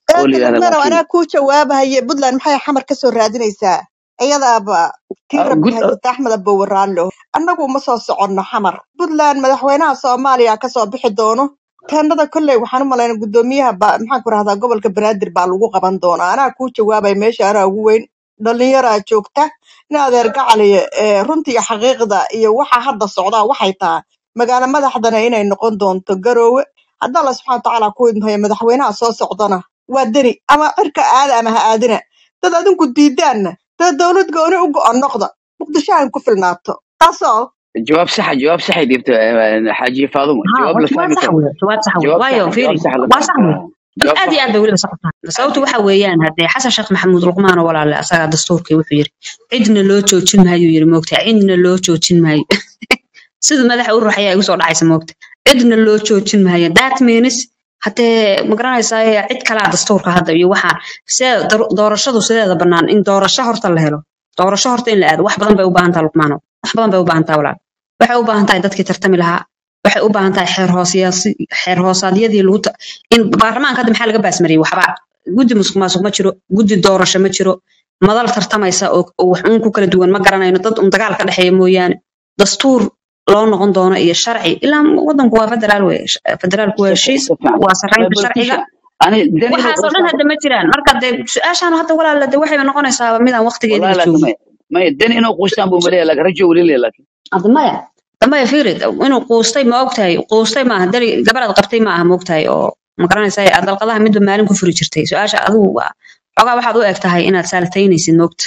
oo la eedda yidhahda lugmanow laakiin anaa kuu jawaabahaye puntland maxay xamar ka soo raadinaysaa iyadaaba tii ah, rabbi gud haysata axmed abowe raallo annagu ma soo soconno xamar puntland madaxweynaha soomaaliya kasoo bixi doono teendhada kolley waxaan u malayna guddoomiyaha ba maxaan ku rahdaa gobolka banaadir baa lagu qaban doonaa anaa kuu jawaabaya meesha anaa ugu weyn dhalinyaraa joogta in adeer gacaliya ee runta iyo xaqiiqda iyo waxa hadda socdaa waxay tahay magaalo madaxdana inay noqon doonto garoowe hadda alla subxana watacaala ku idmayo madaxweynaha soo socdana waa deni ama cirka aada ama ha aadina dad adinku diidaanna dad dowlad gooni u go'on noqda muqdisho aan ku filnaato taasoo jawaab saxa jawaab saxay dhiibta xaaji faadumo ها jawaab la جواب fahmi صح karo وي جواب صح وي jawaab وايو saxa jawaab فيري saxa la waa fahmi صح karo وي jawaab aad iyo saxa aad bay weliba sax u tahay aad sababtu iyo waxa weeyaan haddee xasan sheekh maxamuud luqmaan oo walaale asagaa dastuurkii wuxuu yiri cidna loo joojin maayo yiri moogta cidna loo joojin maayo siduu madaxa u ruxaya igu soo dhacaysa moogta cidna loo joojin maayo that means haddee ma garanaysaa cid kalaa dastuurka hadda iyo waxaan see doorashadu sideeda bannaan in doorasho horta la helo doorasho horta in la aado wax badan bay u baahan tahay luqmaano wax badan bay u baahan tahay walaal waxay u baahan tahay dadkii tartami lahaa waxay u baahan tahay xeer hoosayaasi xeer hoosaadyadii lagu ta- in baarlamaanka hadda maxaa laga baasmariyey waxba guddi musuq maasuq ma jiro guddi doorasho ma jiro madal tartamaysa oo oo wax uun ku kala duwan ma garanayno dad un dagaal ka dhexeeya mooyaane dastuur loo noqon doono iyo sharci ilaa wadanku waa federaal wey federaalku waa si heshiis si fiican waa sarraynta bal sharciga kiisha ani dani inuu waxaasoo dhan quusta hadda ma jiraan marka dee su-aashaan hadda walaala de waxayba noqonaysaa midaan waqtigeedii wallahi la laakiin joogin may may dani inuu quustaan buu maleeya laakiin rajo weli leeya laakiin hadda maya damaya fiirid inuu quustay ma ogtahay quustay maaha dari gabadhaad qabtay ma aha ma ogtahay oo ma garanaysaa aad dalqadaha midba maalin ku furi jirtay su-aasha adigu waa xogaa waxaad u eg tahay inaad saalataynaysid moogta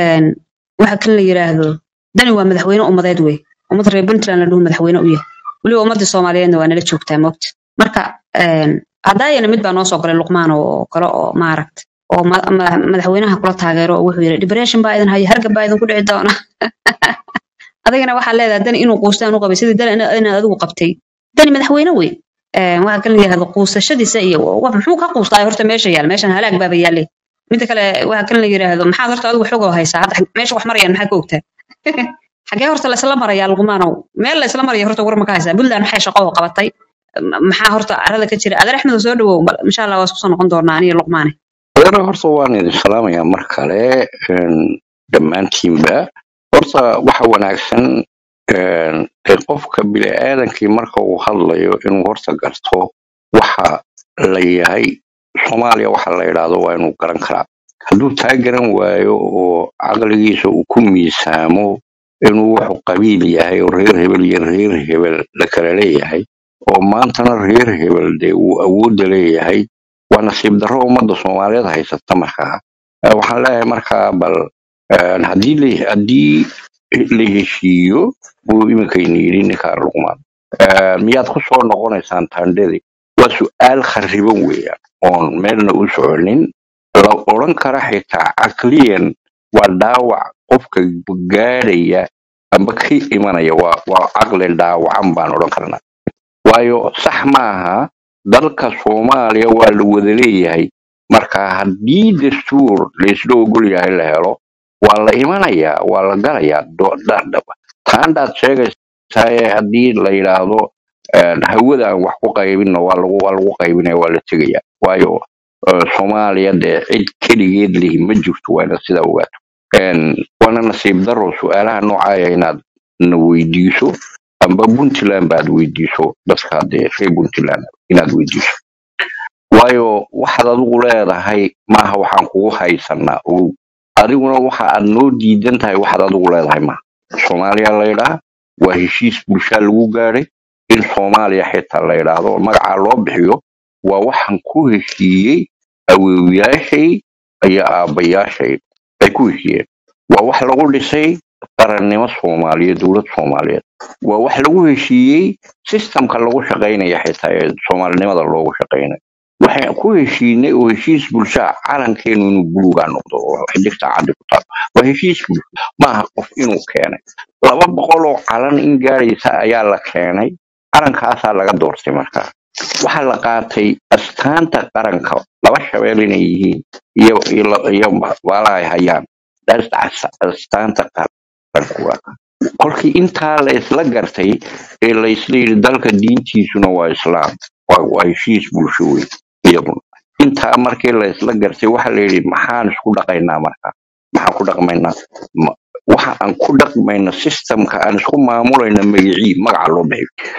waxa kan la yiraahdo dani waa madaxweyne ummadeed wey ummad reer puntland la dhuhu madaxweyne u yahay weliba ummadii soomaaliyeedna waa nala joogtaa moogta marka haddaayana mid baa noo soo galay luqmaan oo kale oo maaragta oo ma- ma- madaxweynaha kula taageero oo wuxuu yidhi depression baa idin haya hargab baa idinku dhici doona adigana waxaa leedahay dani inuu quustaan u qabay sidii dani ina- inaad adigu qabtay dani madaxweyne wey waxaa kan la yidhahdo quusashadiisa iyo wa- muxuu ka quustaa horta meesha yaal meeshan halaag baaba yaale midda kale waxaa kan la yidhaahdo maxaad horta adigu xogoo haysaa hadda meesha wax marayaan maxaa ka ogtaa xagee horta laysla marayaa luqmaanow meel laysla maraya horta war ma ka haysaa puntland maxay shaqo oo qabatay M- maxaa horta carada ka jira adeer axmed oo soo dhawow bal insha allah waa isku soo noqon doonaa aniyo luqmaane adeero horta waan idin salaamayaa mar kale een, dhammaantiinba horta waxa wanaagsan een, ee qofka bini'aadankii marka uu hadlayo inuu horta garto waxa la yahay soomaaliya waxa la yidhaahdo waa inuu garan karaa hadduu taa garan waayo oo caqligiisa uu ku miisaamo inuu wuxuu qabiil yahay oo reer hebel iyo reer hebel la kala leeyahay oo maantana reer hebel dee uu awoodda leeyahay waa nasiib darro ummadda soomaaliyeed haysata markaa Eh, waxaan leeyahay markaa bal eh, haddii la haddii la heshiiyo buu iminkayna yidhi ninkaa luqmaan Eh, miyaad ku soo noqonaysaan taandhadii waa su'aal khariban weeyaan oon meelna u soconin la odhan kara xitaa caqliyan waa dhaawac qofka gaadhaya amba ka imanaya waa waa caqli dhaawacan baan odhan karnaa waayo sax maaha dalka soomaaliya waa la wada leeyahay marka haddii dastuur laysla ogol yahay la helo waa la imanayaa waa la galayaa do- da- da- taandhaad sheegaysaa ee haddii la yidhaahdo een, hawada aan wax ku qaybinno waa lagu waa lagu qaybinaya waa la tegayaa waayo eh, soomaaliya dee cid keligeed lihi ma jirto waa inaad sidaa ogaato Een, waana nasiib daro su-aalaha noocaaya inaad na weydiiso amba puntland baad weydiiso dadka dee reer puntland inaad weydiiso waayo waxaad adigu leedahay maaha waxaan kugu haysanaa ogow adiguna waxa aad noo diidan tahay waxaad adigu leedahay maaha soomaaliya la yidhaha waa heshiis bulshaa lagu gaadhay in soomaaliya xitaa la yidhaahdo oo magacaa loo bixiyo waa waxaan ku heshiiyey awoowayaashay iyo aabbayaashay ay ku heshiiyeen waa wax lagu dhisay qarannimo soomaaliyeed dowlad soomaaliyeed waa wax lagu heshiiyey sistamka lagu shaqaynaya xitaa ee soomaalinimada loogu shaqaynayo waxaan ku heshiinay oo heshiis bulshaa calankeenu inuu buluugaa noqdo oo xidigta caddi ku taal waa heshiis bulsho maaha qof inuu keenay laba boqol oo calan in gaadhaysa ayaa la keenay calankaasaa laga doortay markaa waxaa la qaatay astaanta qaranka laba shabeel inay yihiin iyo iyo la- iyo baalaha ay hayaan That's as- astaanta qaranka waa kaa. kolkii intaa la isla gartay ee la isla yidhi dalka diintiisuna waa islaam waa waa heshiis bulsho wey iyaguna intaa markii la isla gartay waxa la yidhi maxaan isku dhaqaynaa marka maxaan ku dhaqmaynaa Ma- waxa aan ku dhaqmayno systemka aan isku maamulayno magacii magaca loo bixiyo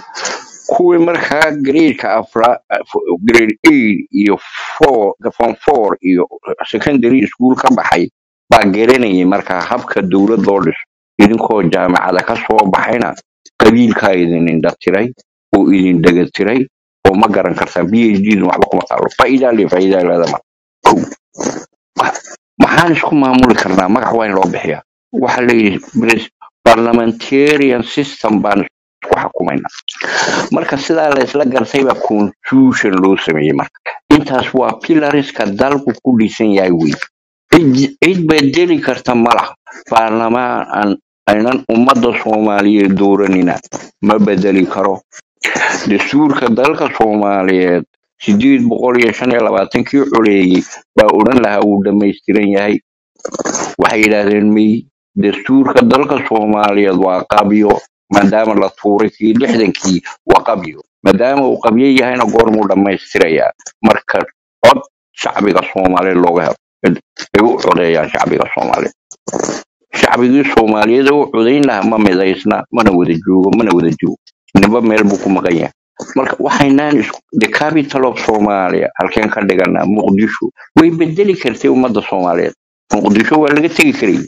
kuwii markaa gradeka afra grade eight iyo four form four iyo secondary school ka baxay baa garanayay markaa habka dowlad loo dhiso idinkoo jaamacada ka soo baxayna qabiilkaa idin indhatiray oo idin dhegatiray oo ma garan kartaan b h d waxba kuma taalo faa'iidaa le faa'iidaa leedama kow wax- maxaan isku maamuli karnaa magac waa in loo bixiyaa waxa layidhi pres- parliamentarian system baan isku xukumaynaa marka sidaa la isla gartay baa constitution loo sameeyey marka intaas waa pilariska dalku ku dhisan yahay wey cid cid bedeli karta malaha baarlamaan aan aynan ummadda soomaaliyeed dooranina ma bedeli karo dastuurka dalka soomaaliyeed sideed boqol iyo shan iyo labaatankii coleeyey baa odhan lahaa wuu dhammaystiran yahay waxay yidhaahdeen may dastuurka dalka soomaaliyeed waa qabyo maadaama la tuuray kii lixdankii waa qabyo maadaama uu qabyo yahayna goormuu dhammaystirayaa marka cod shacbiga soomaaliyeed looga helo ay u codeeyaan shacbiga soomaaliyeed shacbigii soomaaliyeed ee u codayn lahaa ma midaysna mana wada joogo mana wada joogo ninba meel buu ku maqan yahay marka waxaynaan isku the capital of somalia halkeen ka dhiganaa muqdisho way bedeli kartay ummadda soomaaliyeed muqdisho waa laga tegi karayay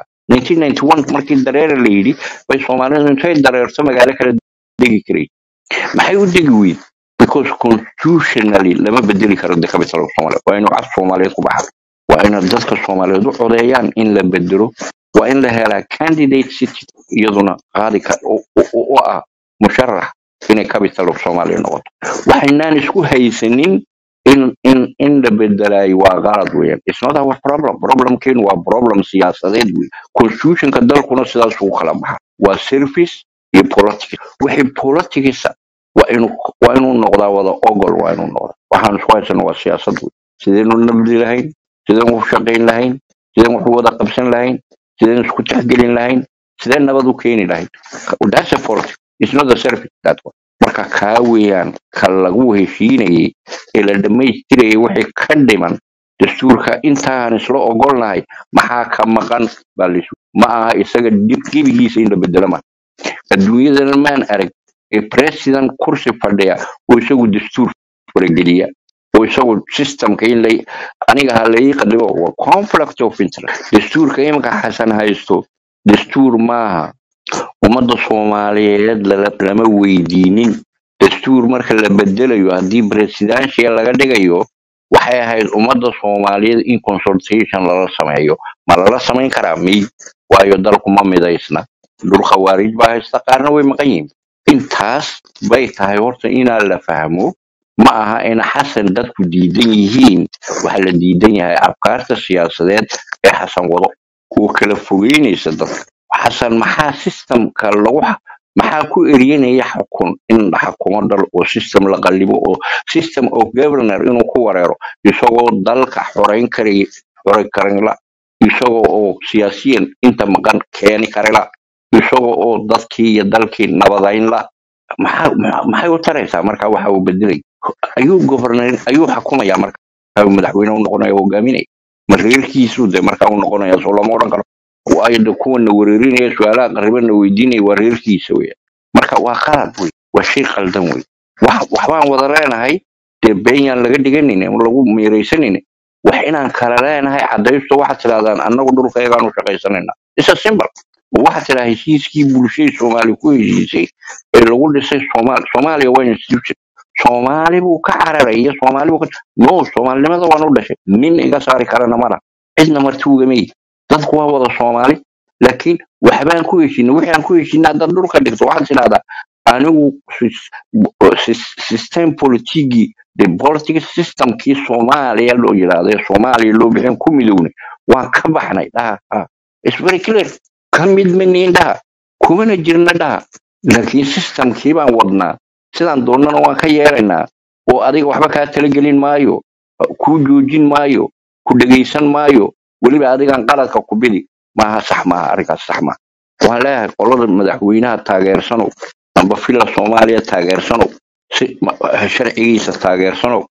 1991 markii dareere la yidhi bay soomaalidu intay dareerto magaalo kale degi karay maxay u degi weyd because constitutionally lama bedeli karo the capital of somalia waa inuu cad soomaaliyeed ku baxa waa ina dadka soomaaliyeed u codeeyaan in la bedelo waa in la helaa candidate city iyaduna qaadi ka u u- u ah musharax inay capital of somalia noqoto waxaynaan isku haysanin in in in la bedelayo waa qalad weeyaan it's not our problem problemkeenu waa problem siyaasadeed wey constitutionka dalkuna sidaas ugu kala baxa waa service iyo politics wixii politics waa inuu waa inuu noqdaa wada ogol waa inuu noqdaa waxaan isku haysana waa siyaasad wey sidaynu nabdi lahayn sideen wax u shaqayn lahayn sideen wax u wada qabsan lahayn sideen isku tixgelin lahayn sideen nabad u keeni lahayn that's a politics it's not a service that one marka kaa weeyaan ka lagu heshiinayay ee la dhammaystirayay wixii ka dhiman dastuurka intaan isla ogolnahay maxaa ka maqan baa laisu ma aha isaga dib- gebigiisa in la bedelo ma adduunyadana maan arag ee president kursi fadhiya oo isagu dastuur farageliya oo isagu systemka in lay aniga ha lai qadimo waa conflict of interest dastuurka iminka xasan haysto dastuur maaha ummadda soomaaliyeed lala- lama weydiinin dastuur marka la bedelayo haddii presidential laga dhigayo waxay ahayd ummadda soomaaliyeed in consultation lala sameeyo ma lala samayn karaa miy waayo dalku ma midaysna dhul khawaarij baa haysta qaarna way maqan yihiin intaas bay tahay horta inaa la fahmo ma aha in xasan dadku diidan yihiin waxa la diidan yahay afkaarta siyaasadeed ee xasan wado kuwa kala fogeynaysa dadka xasan maxaa systemka lagu xa- maxaa ku eryanaya xukun in la xukumo dal oo system la qallibo oo system of governor inuu ku wareero isagoo dalka xoreyn karaya xoreyn karayla isagoo oo siyaasiyan inta maqan keeni karayla isagoo oo dadkii iyo dalkii nabadayn la maxaa maxaa- maxay u taraysaa marka waxa uu bedelay ayuu governor ayuu xukumaya marka ayuu madaxweyne u noqonaya hogaaminaya ma reerkiisu de marka u noqonaya soo lama odhan karo waayo de kuwana wereerinaya su-aalaha qaribana weydiinaya waa reerkiisa weya marka waa qalad wey waa shay qaldan wey wax waxbaan wada leenahay dee benyaan laga dhiganin lagu meeraysanin wax inaan kala leenahay cadaysto waxaad tidhahdaan annagu dhulkayagaan u shaqaysanayna isa simple waxaad tidhaha heshiiskii bulshadii soomaaliya ku heshiisay ee lagu dhisay soomaali soomaaliya waa institution soomaali buu ka cararaya soomaali buu ka no soomaalinimada waan u dhashay nin iga saari karana mala cidna marti ugamay dadku waa wada soomaali laakiin waxbaan ku heshinay wixii aan ku heshinay haddaad dhulka dhigto waxaad tidhahdaa anigu sis- sis- system politigii the political systemkii soomaaliya loo yidhaahdo ee soomaaliya loo bixin ku midownay waan ka baxnay dhaha ah. It's very clear ka mid maniin dhaha kumana jirna dhaha laakiin systemkii baan wadnaa sidaan doonnana waan ka yeelaynaa oo adiga waxba kaa talagelin maayo kuu joojin maayo ku dhegaysan maayo weliba adigan qaladka ku bidi maaha sax maaha arrinkaas sax maaha waxaan leeyahay qolada madaxweynaha taageersanow amba fila soomaaliya taageersanow si ma- sharcigiisa taageersanow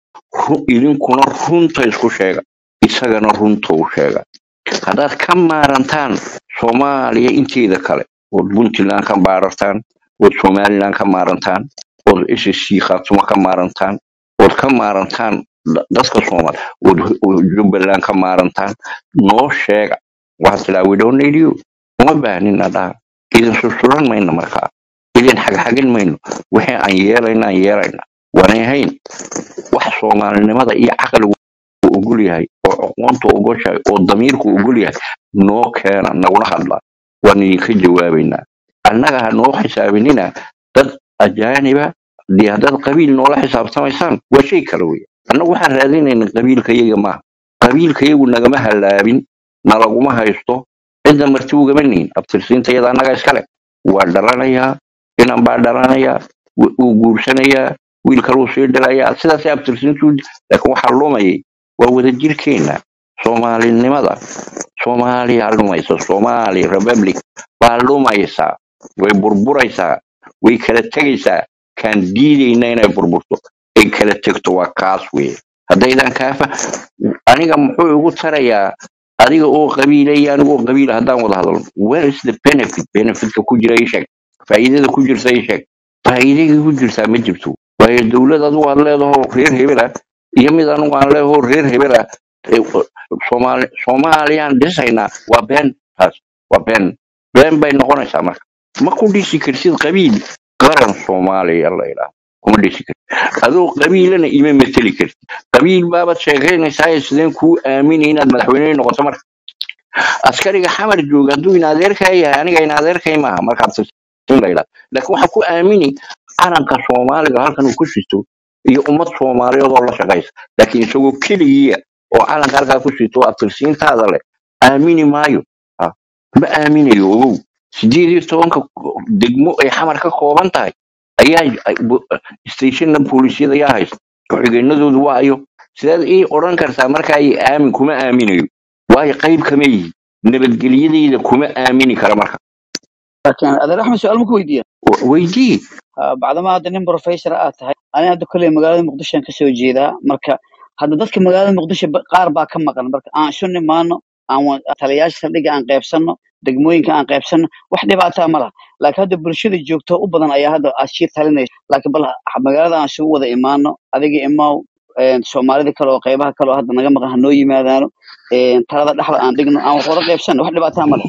ru- idinkuna runta isku sheega isagana runta u sheega haddaad ka maarantaan soomaaliya inteeda kale ood puntland ka maarartaan ood somaliland ka maarantaan ood ssc khaatumo ka maarantaan ood ka maarantaan da- dadka soomaali ood ood jubbaland ka maarantaan noo sheega waxaad tidaa we don't need you uma baahnina dhaha idin susuran mayno markaa idin xagxagin mayno wixii aan yeelayna aan yeelayna waanay hayn wax soomaalinimada iyo caqligu uu ogol yahay oo aqoonta ogoshahay oo damiirku ogol yahay noo keena nagula hadla waan idinka jawaabaynaa annaga ha noo xisaabinina dad ajaaniba dee haddaad qabiil noola xisaabtamaysaan waa shay kale wey annagu waxaan raadinayna qabiilkayaga maaha qabiilkayagu nagama halaabin nalaguma haysto cidda marti ugama nihin abtirsiintayada annaga iskale waa dhalanayaa inan baa dhalanayaa wu- wuu guursanayaa wiil kaluu sii dhilayaa sidaasay abtirsiintu laakiin waxaa lumayay waa wadajirkeena soomaalinimada soomaaliya lumaysa soomaali republic baa lumaysa way burburaysaa way kala tegaysaa kaan diidayna inay burburto ay kala tegto waa kaas weye haddaydan kaafa aniga muxuu igu tarayaa adiga oo qabiila iyo aniga oo qabiila haddaan wada hadalno where is the benefit benefitka ku jira ii sheeg faa'iidada ku jirta ii sheeg faa'iidada ku jirtaa ma jirto waayo dowlad adigu aad leedaho reer hebel ah iyo mid anigu aan leedaho reer hebel ah ee, soomaali soomaaliyaan dhisaynaa waa been taas waa been been bay noqonaysaa marka ma ku dhisi kartid qabiil qaran soomaaliya la yidhaahdo kuma dhisi kartid adoo qabiilana ima mateli kartid qabiil baabaad sheekaynaysaa sideen kuu aaminay inaad madaxweyne noqoto marka askariga xamar jooga hadduu in adeerkaa yahay aniga in adeerkay maaha markaad tirtin la yidhahdo laakiin waxaa ku aamini calanka soomaaliga halkan uu ku sito iyo ummad soomaaliyeed oo la shaqaysa laakiin isagoo keligiiya oo calanka halkaa ku sito oo abtirsiintaada leh aamini maayo Ah, ma aaminayo ogow sideed iyo tobanka degmo ay xamar ka kooban tahay ayaa ay- bo- stationna boolisyada ayaa haysta ku-xigeenadoodu waa ayo sidaad ii odhan kartaa markaa ay aamin kuma aaminayo waayo qayb kama yihi nabadgelyadayda kuma aamini kara marka laakiin adeer axmed su-aal ma ku weydiiya W- weydii Ah, bacdama hadda nin professor aad tahay ani hadda kolley magaalada muqdisho aan kasoo jeedaa marka hadda dadka magaalada muqdisho ba- qaar baa ka maqan marka aan isu nimaano aan wa- taliyayaasha saldhigga aan qaybsanno degmooyinka aan qaybsanno wax dhibaataa ma laha laakiin hadda bulshada joogto u badan ayaa hadda ashii talinaysa laakiin bal ha- magaalada aan isugu wada imaano adiga imaw een, soomaalida kale oo qaybaha kale oo hadda naga maqan ha noo yimaadaano een, talada dhexda aan dhigno aan wax wada qaybsanno wax dhibaataa ma leh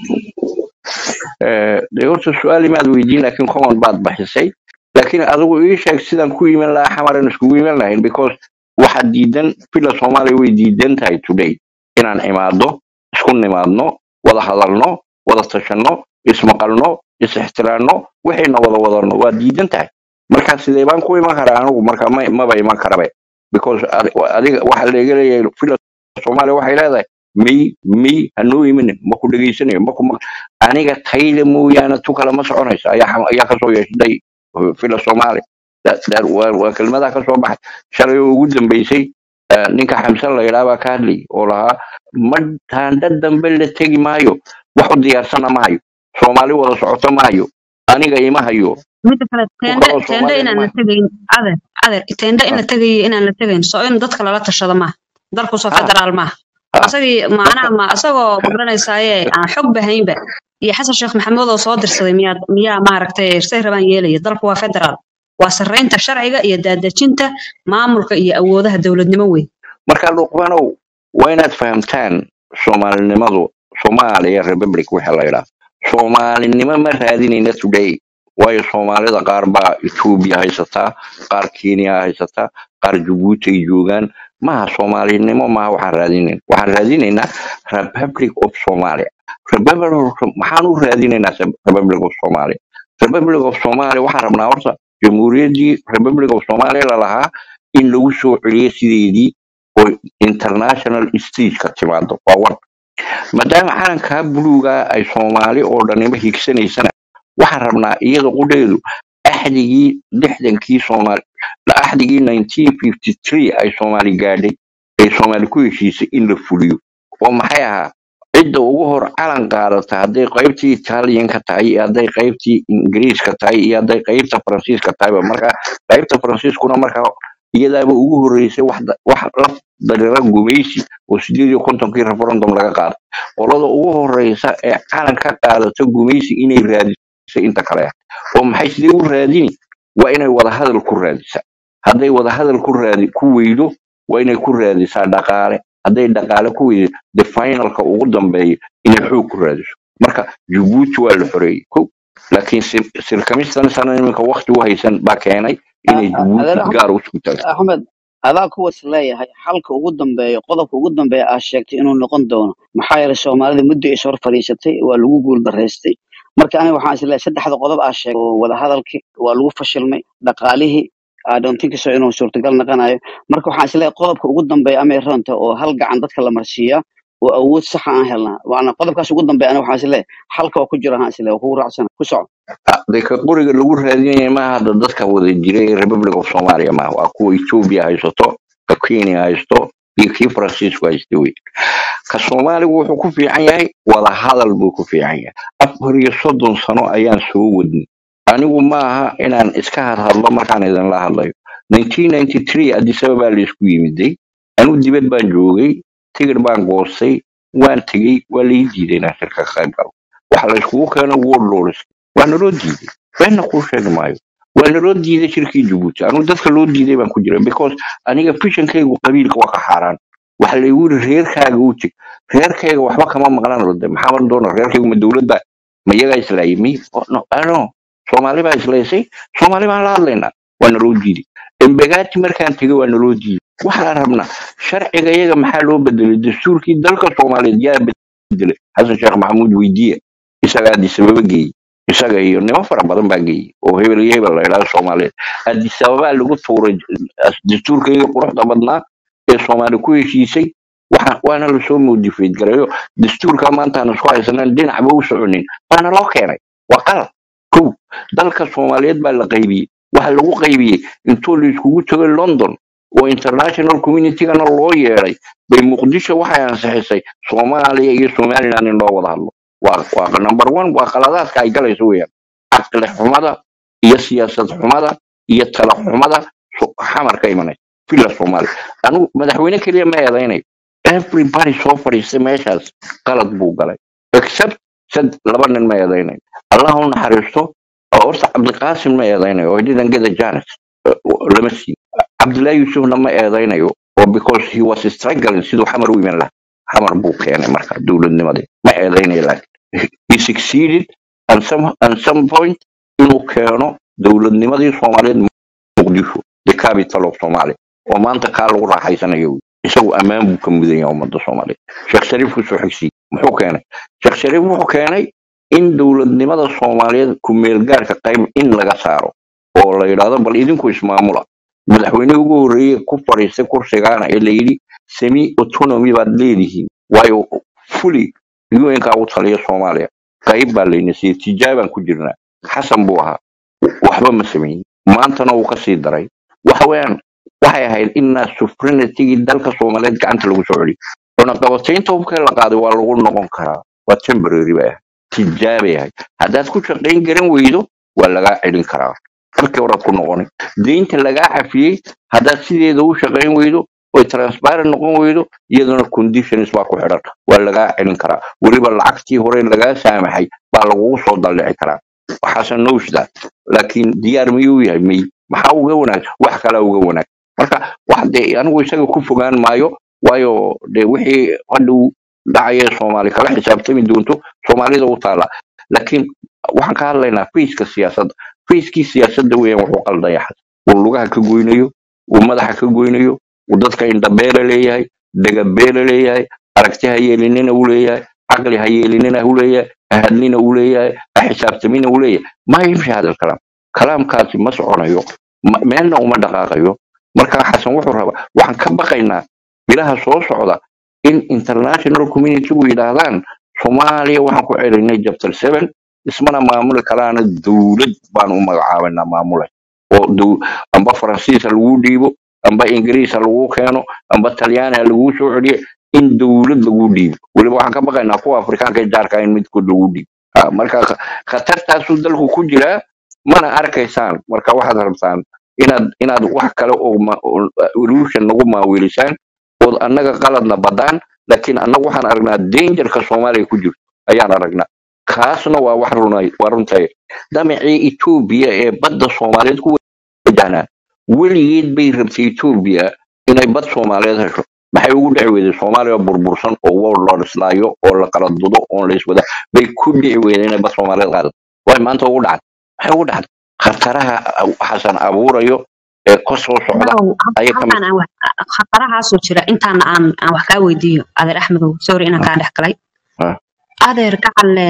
Eh, dee horta su-aal imaad weydiin laakiin common baad baxisay laakiin adigu ii sheeg sidaan ku iman lahaa xamaran iskugu iman lahayn because waxaad diidan villa soomaaliya way diidan tahay today inaan imaado isku nimaadno wada hadalno wada tashanno ismaqalno is-ixtiraanno wixiina wada wadano waa diidan tahay marka sidee baan ku iman karaa anigu marka ma- maba iman karabe because adi- adiga waxa laga leeyahay villa soomaaliya waxay leedahay may may hanoo imanin ma ku dhegaysanayo ma ku aniga tayda mooyaane tu kale ma soconayso ayaa xam- ayaa kasoo yeeshay fila soomaali Da- da- waa waa kelmadaha kasoo baxay shalay oo ugu dambeysay eh, ninka xamsan la yidhaha baa ka hadlayay oo lahaa ma taandha dambe la tegi maayo wax u diyaarsana ma hayo soomaali wada socoto ma hayo aniga ima hayo midda kale ku teende kaloo teende soomaaliyana inaan ma la tegayn adeer adeer teende in ha la tegayo inaan la tegayn soo in dadka lala tashado maaha dalku soo ha federaal maaha ha asagii macnaha marka ma asagoo magaranaysaayee aan xog bahaynba iyo xasan sheekh maxamuud oo soo dirsaday miyaa miyaa maaragtay say rabaan yeelaya dalku waa federaal waa sarreynta sharciga iyo daadejinta maamulka iyo awoodaha dowladnimo weyn marka luqmanow waa inaad fahamtaan soomaalinimadu soomaaliya republic waxa la yidhaha soomaalinimo ma raadinayna today waayo soomaalida qaar baa etoobiya haysataa qaar kenya haysataa qaar jabuuti ay joogaan maha soomaalinimo maha waxaan raadinayn waxaan raadinaynaa republic of somalia republic of maxaan u raadinaynaa se- republic of somalia republic of somalia waxaan rabnaa horta jamhuuriyaddii republic of somalia lalahaa in lagu soo celiyo sideedii oo international stageka timaado waa war maadaama calankaa buluuga ay soomaali oo dhanima higsanaysana waxaan rabnaa iyada qudheedu axdigii lixdankii soomaali axdigii 1953 ay soomaali gaadhay ay soomaali ku heshiisay in la fuliyo oo maxay ahaa cidda ugu hor calan qaadata hadday qaybtii italianka tahay iyo hadday qaybtii ingiriiska tahay iyo hadday qaybta faransiiska tahayba marka qaybta faransiiskuna markaa iyadaaba ugu horreysay wax da- wax la dareera gumaysi oo sideed iyo kontonkii referendum laga qaaday qolada ugu horreysa ee calan ka qaadata gumaysi inay raadisay inta kale oo maxay sidee u raadini waa inay wadahadal ku raadisaa hadday wadahadal ku raadi ku weydo waa inay ku raadisaa dhaqaale hadday dhaqaale ku weydo de finalka ugu dambeeya inay xoog ku raadiso marka jabuuti waa la xoreeyey ko laakiin sir- sirkamistan sana iminka wakti u haysan baa keenay inay jabuuti adeer axmed gaar u isku taagto axmed adaa kuwas leeyahay xalka ugu dambeeya qodobka ugu dambeeya aad sheegtay inuu noqon doono maxaa yeelay soomaalida muddo is hor fadhiisatay waa lagu guuldaraystay marka aniga waxaan isleeyahay saddexda qodob aad sheegay oo wadahadalkii waa lagu fashilmay dhaqaalihii I don't think so inuu suurtagal noqonayo marka waxaan isleeyahay qodobka ugu dambeeya amay runta oo hal gacan dadka la marsiiyaa oo awood saxa aan helnaa waana qodobkaas ugu dambeeya aniga waxaan isleeyahay xalka waa ku jira aan isleeyahay waa kugu raacsana ku soco de ka qoriga lagu raadinaya maaha hadda dadka wada jiray ee republic of somalia maaha waa kuwa ethiopia haysato ka kenya haysto iyo kii faransiisku haysta wey ka soomaaligu wuxuu ku fiican yahay wada hadal buu ku fiican yahay afar iyo soddon sano ayaan soo wadnay anigu maaha inaan iska hadhadlo markaan idinla hadlayo 1993 addis ababa laysku yimiday anigu dibad baan joogay tigir baan goostay waan tegey waa lai diiday inaan shirka ka qayb galo waxa layskugu keeno world lords waa naloo diiday beenna kuu sheegi maayo waa naloo diiday shirkii jabuuti anigu dadka loo diiday baan ku jira because aniga fishankaygu qabiilka waa ka xaaraan waxa laygu yiri reerkaaga u teg reerkayga waxba kama maqlan rode maxaa mar doona reerkaygu ma dowladda ma iyagaa islaayay mi Oh, no ano soomaali baa islaysay soomaali baan la hadlaynaa waa naloo diiday embegati markaan tegay waa naloo diiday waxaan rabnaa sharciga iyaga maxaa loo bedelay dastuurkii dalka soomaaliyeed yaa bedelay xasan sheekh maxamuud weydiiye isaga addis ababa geeyey isaga iyo nimo fara badan baa geeyey oo hebel iyo hebel la idhahdo soomaaliyeed addis ababaa lagu tuuray dastuurkayga quruxda badnaa ee soomaali ku heshiisay waxa waana lasoo modified gareeyo dastuurka maanta aan isku haysanan dhinacba u soconin baana loo keenay waa qalad kow dalka soomaaliyeed baa la qaybiyey waxa lagu qaybiyey intuu la iskugu tegay london oo international communitygana loo yeedhay bay muqdisho waxay ansixisay soomaaliya iyo somaliland in loo wada hadlo waa waa number one waa qaladaadka ay galayso weeyaan caqli xumada iyo siyaasad xumada iyo tala xumada so- xamar ka imanaysa villa soomaaliya anigu madaxweyne keliya ma eedaynayo everybody soo fadhiistay meeshaas qalad buu galay except sad laba nin ma eedaynayo allah u naxariisto oo horta cabdiqaasim ma eedaynayo oo didn't get a chance Uh, lama siin cabdullaahi yuusufna ma eedaynayo oo because he was struggling siduu xamar u iman lahaa xamar buu keenay marka dowladnimadii ma eedaynayo laakiin he succeeded at some, at some point inuu keeno dowladnimadii soomaaliyeed muqdisho the capital of somalia oo maanta kaa lagu raaxaysanayo wey. isagu ammaan buu ka mudan yahay ummadda soomaaliyeed sheekh shariif kusoo xigsiy muxuu keenay sheekh shariif wuxuu keenay in dowladnimada soomaaliyeed ku meelgaarka qayb in laga saaro oo la yidhaahdo bal idinku ismaamula madaxweynihii ugu horreeyey ku fadhiistay kursigaana ee la yidhi semi autonomy baad leedihiin waayo fuli un-kaa u taliya soomaaliya qayb baa layna siiyey tijaabaan ku jirnaa xasan buu ahaa waxba ma sameyn maantana wuu ka sii daray waxa weeyaan waxay ahayd inaa suprenitigii dalka soomaaliyeed gacanta lagu soo celiyo cunaqabataynta hubkee la qaaday waa lagu noqon karaa waa temporary bay ahayd tijaabay ahayd haddaad ku shaqayn garan weydo waa lagaa celin karaa markii horaad ku noqonay deynta lagaa cafiyey haddaad sideeda u shaqayn weydo oy transparent noqon weydo iyaduna conditions baa ku xidhan waa lagaa celin karaa weliba lacagtii hore lagaa saamaxay baa lagugu soo dallici karaa waxaase nowshda laakiin diyaar miyuu yahay may maxaa uga wanaag wax kalaa uga wanaag marka wax dee anigu isaga ku fogaan maayo waayo de wixii hadhow dhacaya soomaali kala xisaabtami doonto soomaalida u taala laakiin waxaan ka hadlaynaa fayska siyaasadda fayskii siyaasadda weeyaan wuxuu qaldaya xas uu lugaha ka goynayo uu madaxa ka goynayo uu dadka indhabeela leeyahay dagabeela leeyahay aragti ha yeelinina uu leeyahay caqli ha yeelinina uu leeyahay ahadnina uu leeyahay ha xisaabtamina uu leeyahay ma yimshi hada alkalaam kalaamkaasi ma soconayo ma- meelna uma dhaqaaqayo marka xasan wuxuu rabaa waxaan ka baqaynaa bilaha soo socda in international communitygu yidhaahdaan soomaaliya waxaan ku celinay chapter seven ismana maamuli karaana dowlad baan u magacaabanaa maamulay oo dow- amba faransiis ha lagu dhiibo amba ingiriis ha lagu keeno amba talyaani ha lagu soo celiyo in dowlad lagu dhiibo weliba waxaan ka baqaynaa kuwa afrikaanka ee jaarka in midkood lagu dhiibo Ah, marka kh- khatartaasuu dalku ku jiraa mana arkaysaan marka waxaad rabtaan inaad inaad wax kale oo ma- oo illusion nagu maawilisaan ood annaga qaladna badaan laakiin annagu waxaan aragnaa dangerka soomaaliya ku jirto ayaan aragnaa kaasna waa wax runay waa runtay damacii etoobiya ee badda soomaaliyeed ku wajahnaa weligeed bay rabtay etoobiya inay bad soomaaliyeed hesho maxay ugu dhici weyday soomaaliya burbursan oo world loo dhislaayo oo la kala dudo oon la iswada bay ku dhici weyday inay bad soomaaliyeed qaadato way maanta ugu dhacday maxay ugu dhacday khataraha xasan abuurayo ee ka soo socda Now, ayay ka mid halkan aan wax- khatarahaasoo jira intaana aan aan wax kaa weydiiyo adeer axmedow sorry inaan kaa dhex galay Ah, adeer gacalle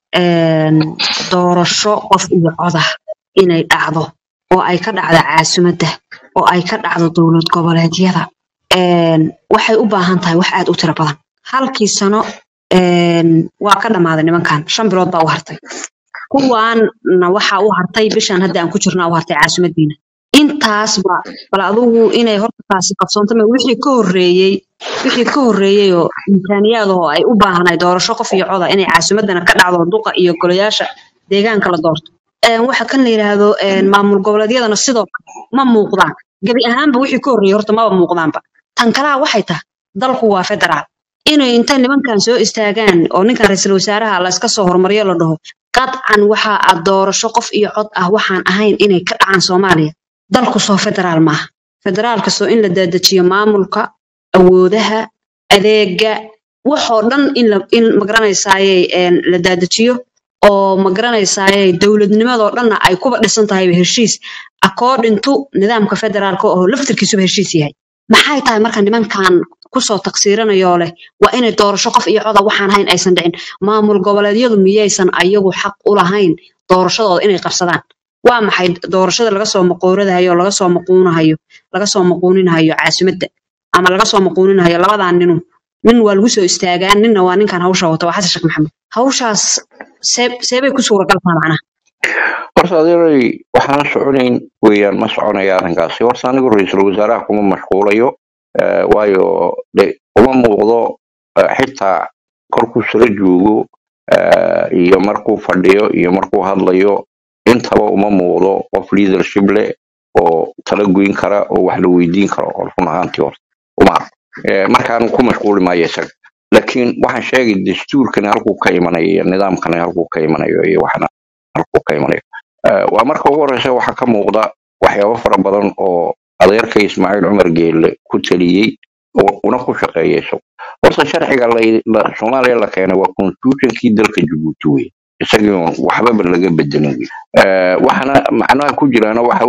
een, doorasho qof iyo coda inay dhacdo oo ay ka dhacdo caasimadda oo ay ka dhacdo dowlad goboleedyada een, waxay u baahan tahay wax aad u tiro badan halkii sano een, waa ka dhammaaday nimankan shan bilood baa u hartay kuwaanna waxaa u hartay bishan hadda aan ku jirnaa u hartay caasimadiina intaasba bal adigu inay horta taasi qabsoonto ma wixii ka horreeyey wixii ka horreeyey oo imkaaniyaad oo ay u baahanay doorasho qof iyo coda inay caasimadana ka dhacdo duqa iyo golayaasha deegaanka la doorto Een, waxa kan la yidhaahdo een, maamul goboleedyadana sidoo kale ma muuqdaan gebi ahaanba wixii ka horreeyey horta maba muuqdaanba tan kalaa waxay tahay dalku waa federaal inay inta nimankan soo istaagaan oo ninkan ra'iisul wasaaraha la iska soo hormariyo la dhaho qadcan waxa aad doorasho qof iyo cod ah waxaan ahayn inay ka dhacaan soomaaliya dalku soo federaal maaha federaalka soo in la daadajiyo maamulka awoodaha adeega waxoo dhan in la in magaranaysaayey een, la daadajiyo oo magaranaysaayey dowladnimadoo dhanna ay kuba dhisan tahay heshiis according to nidaamka federaalka oo laftirkiisuba heshiis yahay maxay tahay marka nimankan kusoo taqsiiranayoo leh waa inay doorasho qof iyo coda waxaan ahayn aysan dhicin maamul goboleedyadu miyaysan ayagu xaq u lahayn doorashadooda inay qabsadaan waa maxay doorashada laga soo maqooradahayo laga soo maquunahayo laga soo maquuninahayo caasimadda ama laga soo maquuninahayo labadan ninu nin waa lagu soo istaagaa ninna waa ninkan hawsha wata waa xasan sheekh maxamed hawshaas see seebay ku suuragal tahay macnaha horta adeeray waxaan soconayn weeyaan ma soconaya arrinkaasi horta anigu ra-iisul wasaaraha kuma mashquulayo eh, waayo de uma muuqdo eh, xitaa korkuu sala joogo eh, iyo markuu fadhiyo iyo markuu hadlayo intaba uma muuqdo qof leadership leh oo tala goyn kara oo wax la weydiin karo oo run ahaantii horta uma arko Eh, markaan ku mashquuli maayo isaga laakiin waxaan sheegay dastuurkani halkuu ka imanayo iyo nidaamkani halkuu ka imanayo iyo waxna halkuu ka imanayo Eh, waa marka ugu horeysa waxaa ka muuqda waxyaabo fara badan oo adeerka ismaaciil cumar geelle ku taliyey oo una ku shaqeeyay isagu horta sharciga la- la- soomaaliya la keenay waa constitutionkii dalka jabuuti wey isagii oon waxbaba laga bedelin wey Eh, waxaana macnaha ku jiraana waxa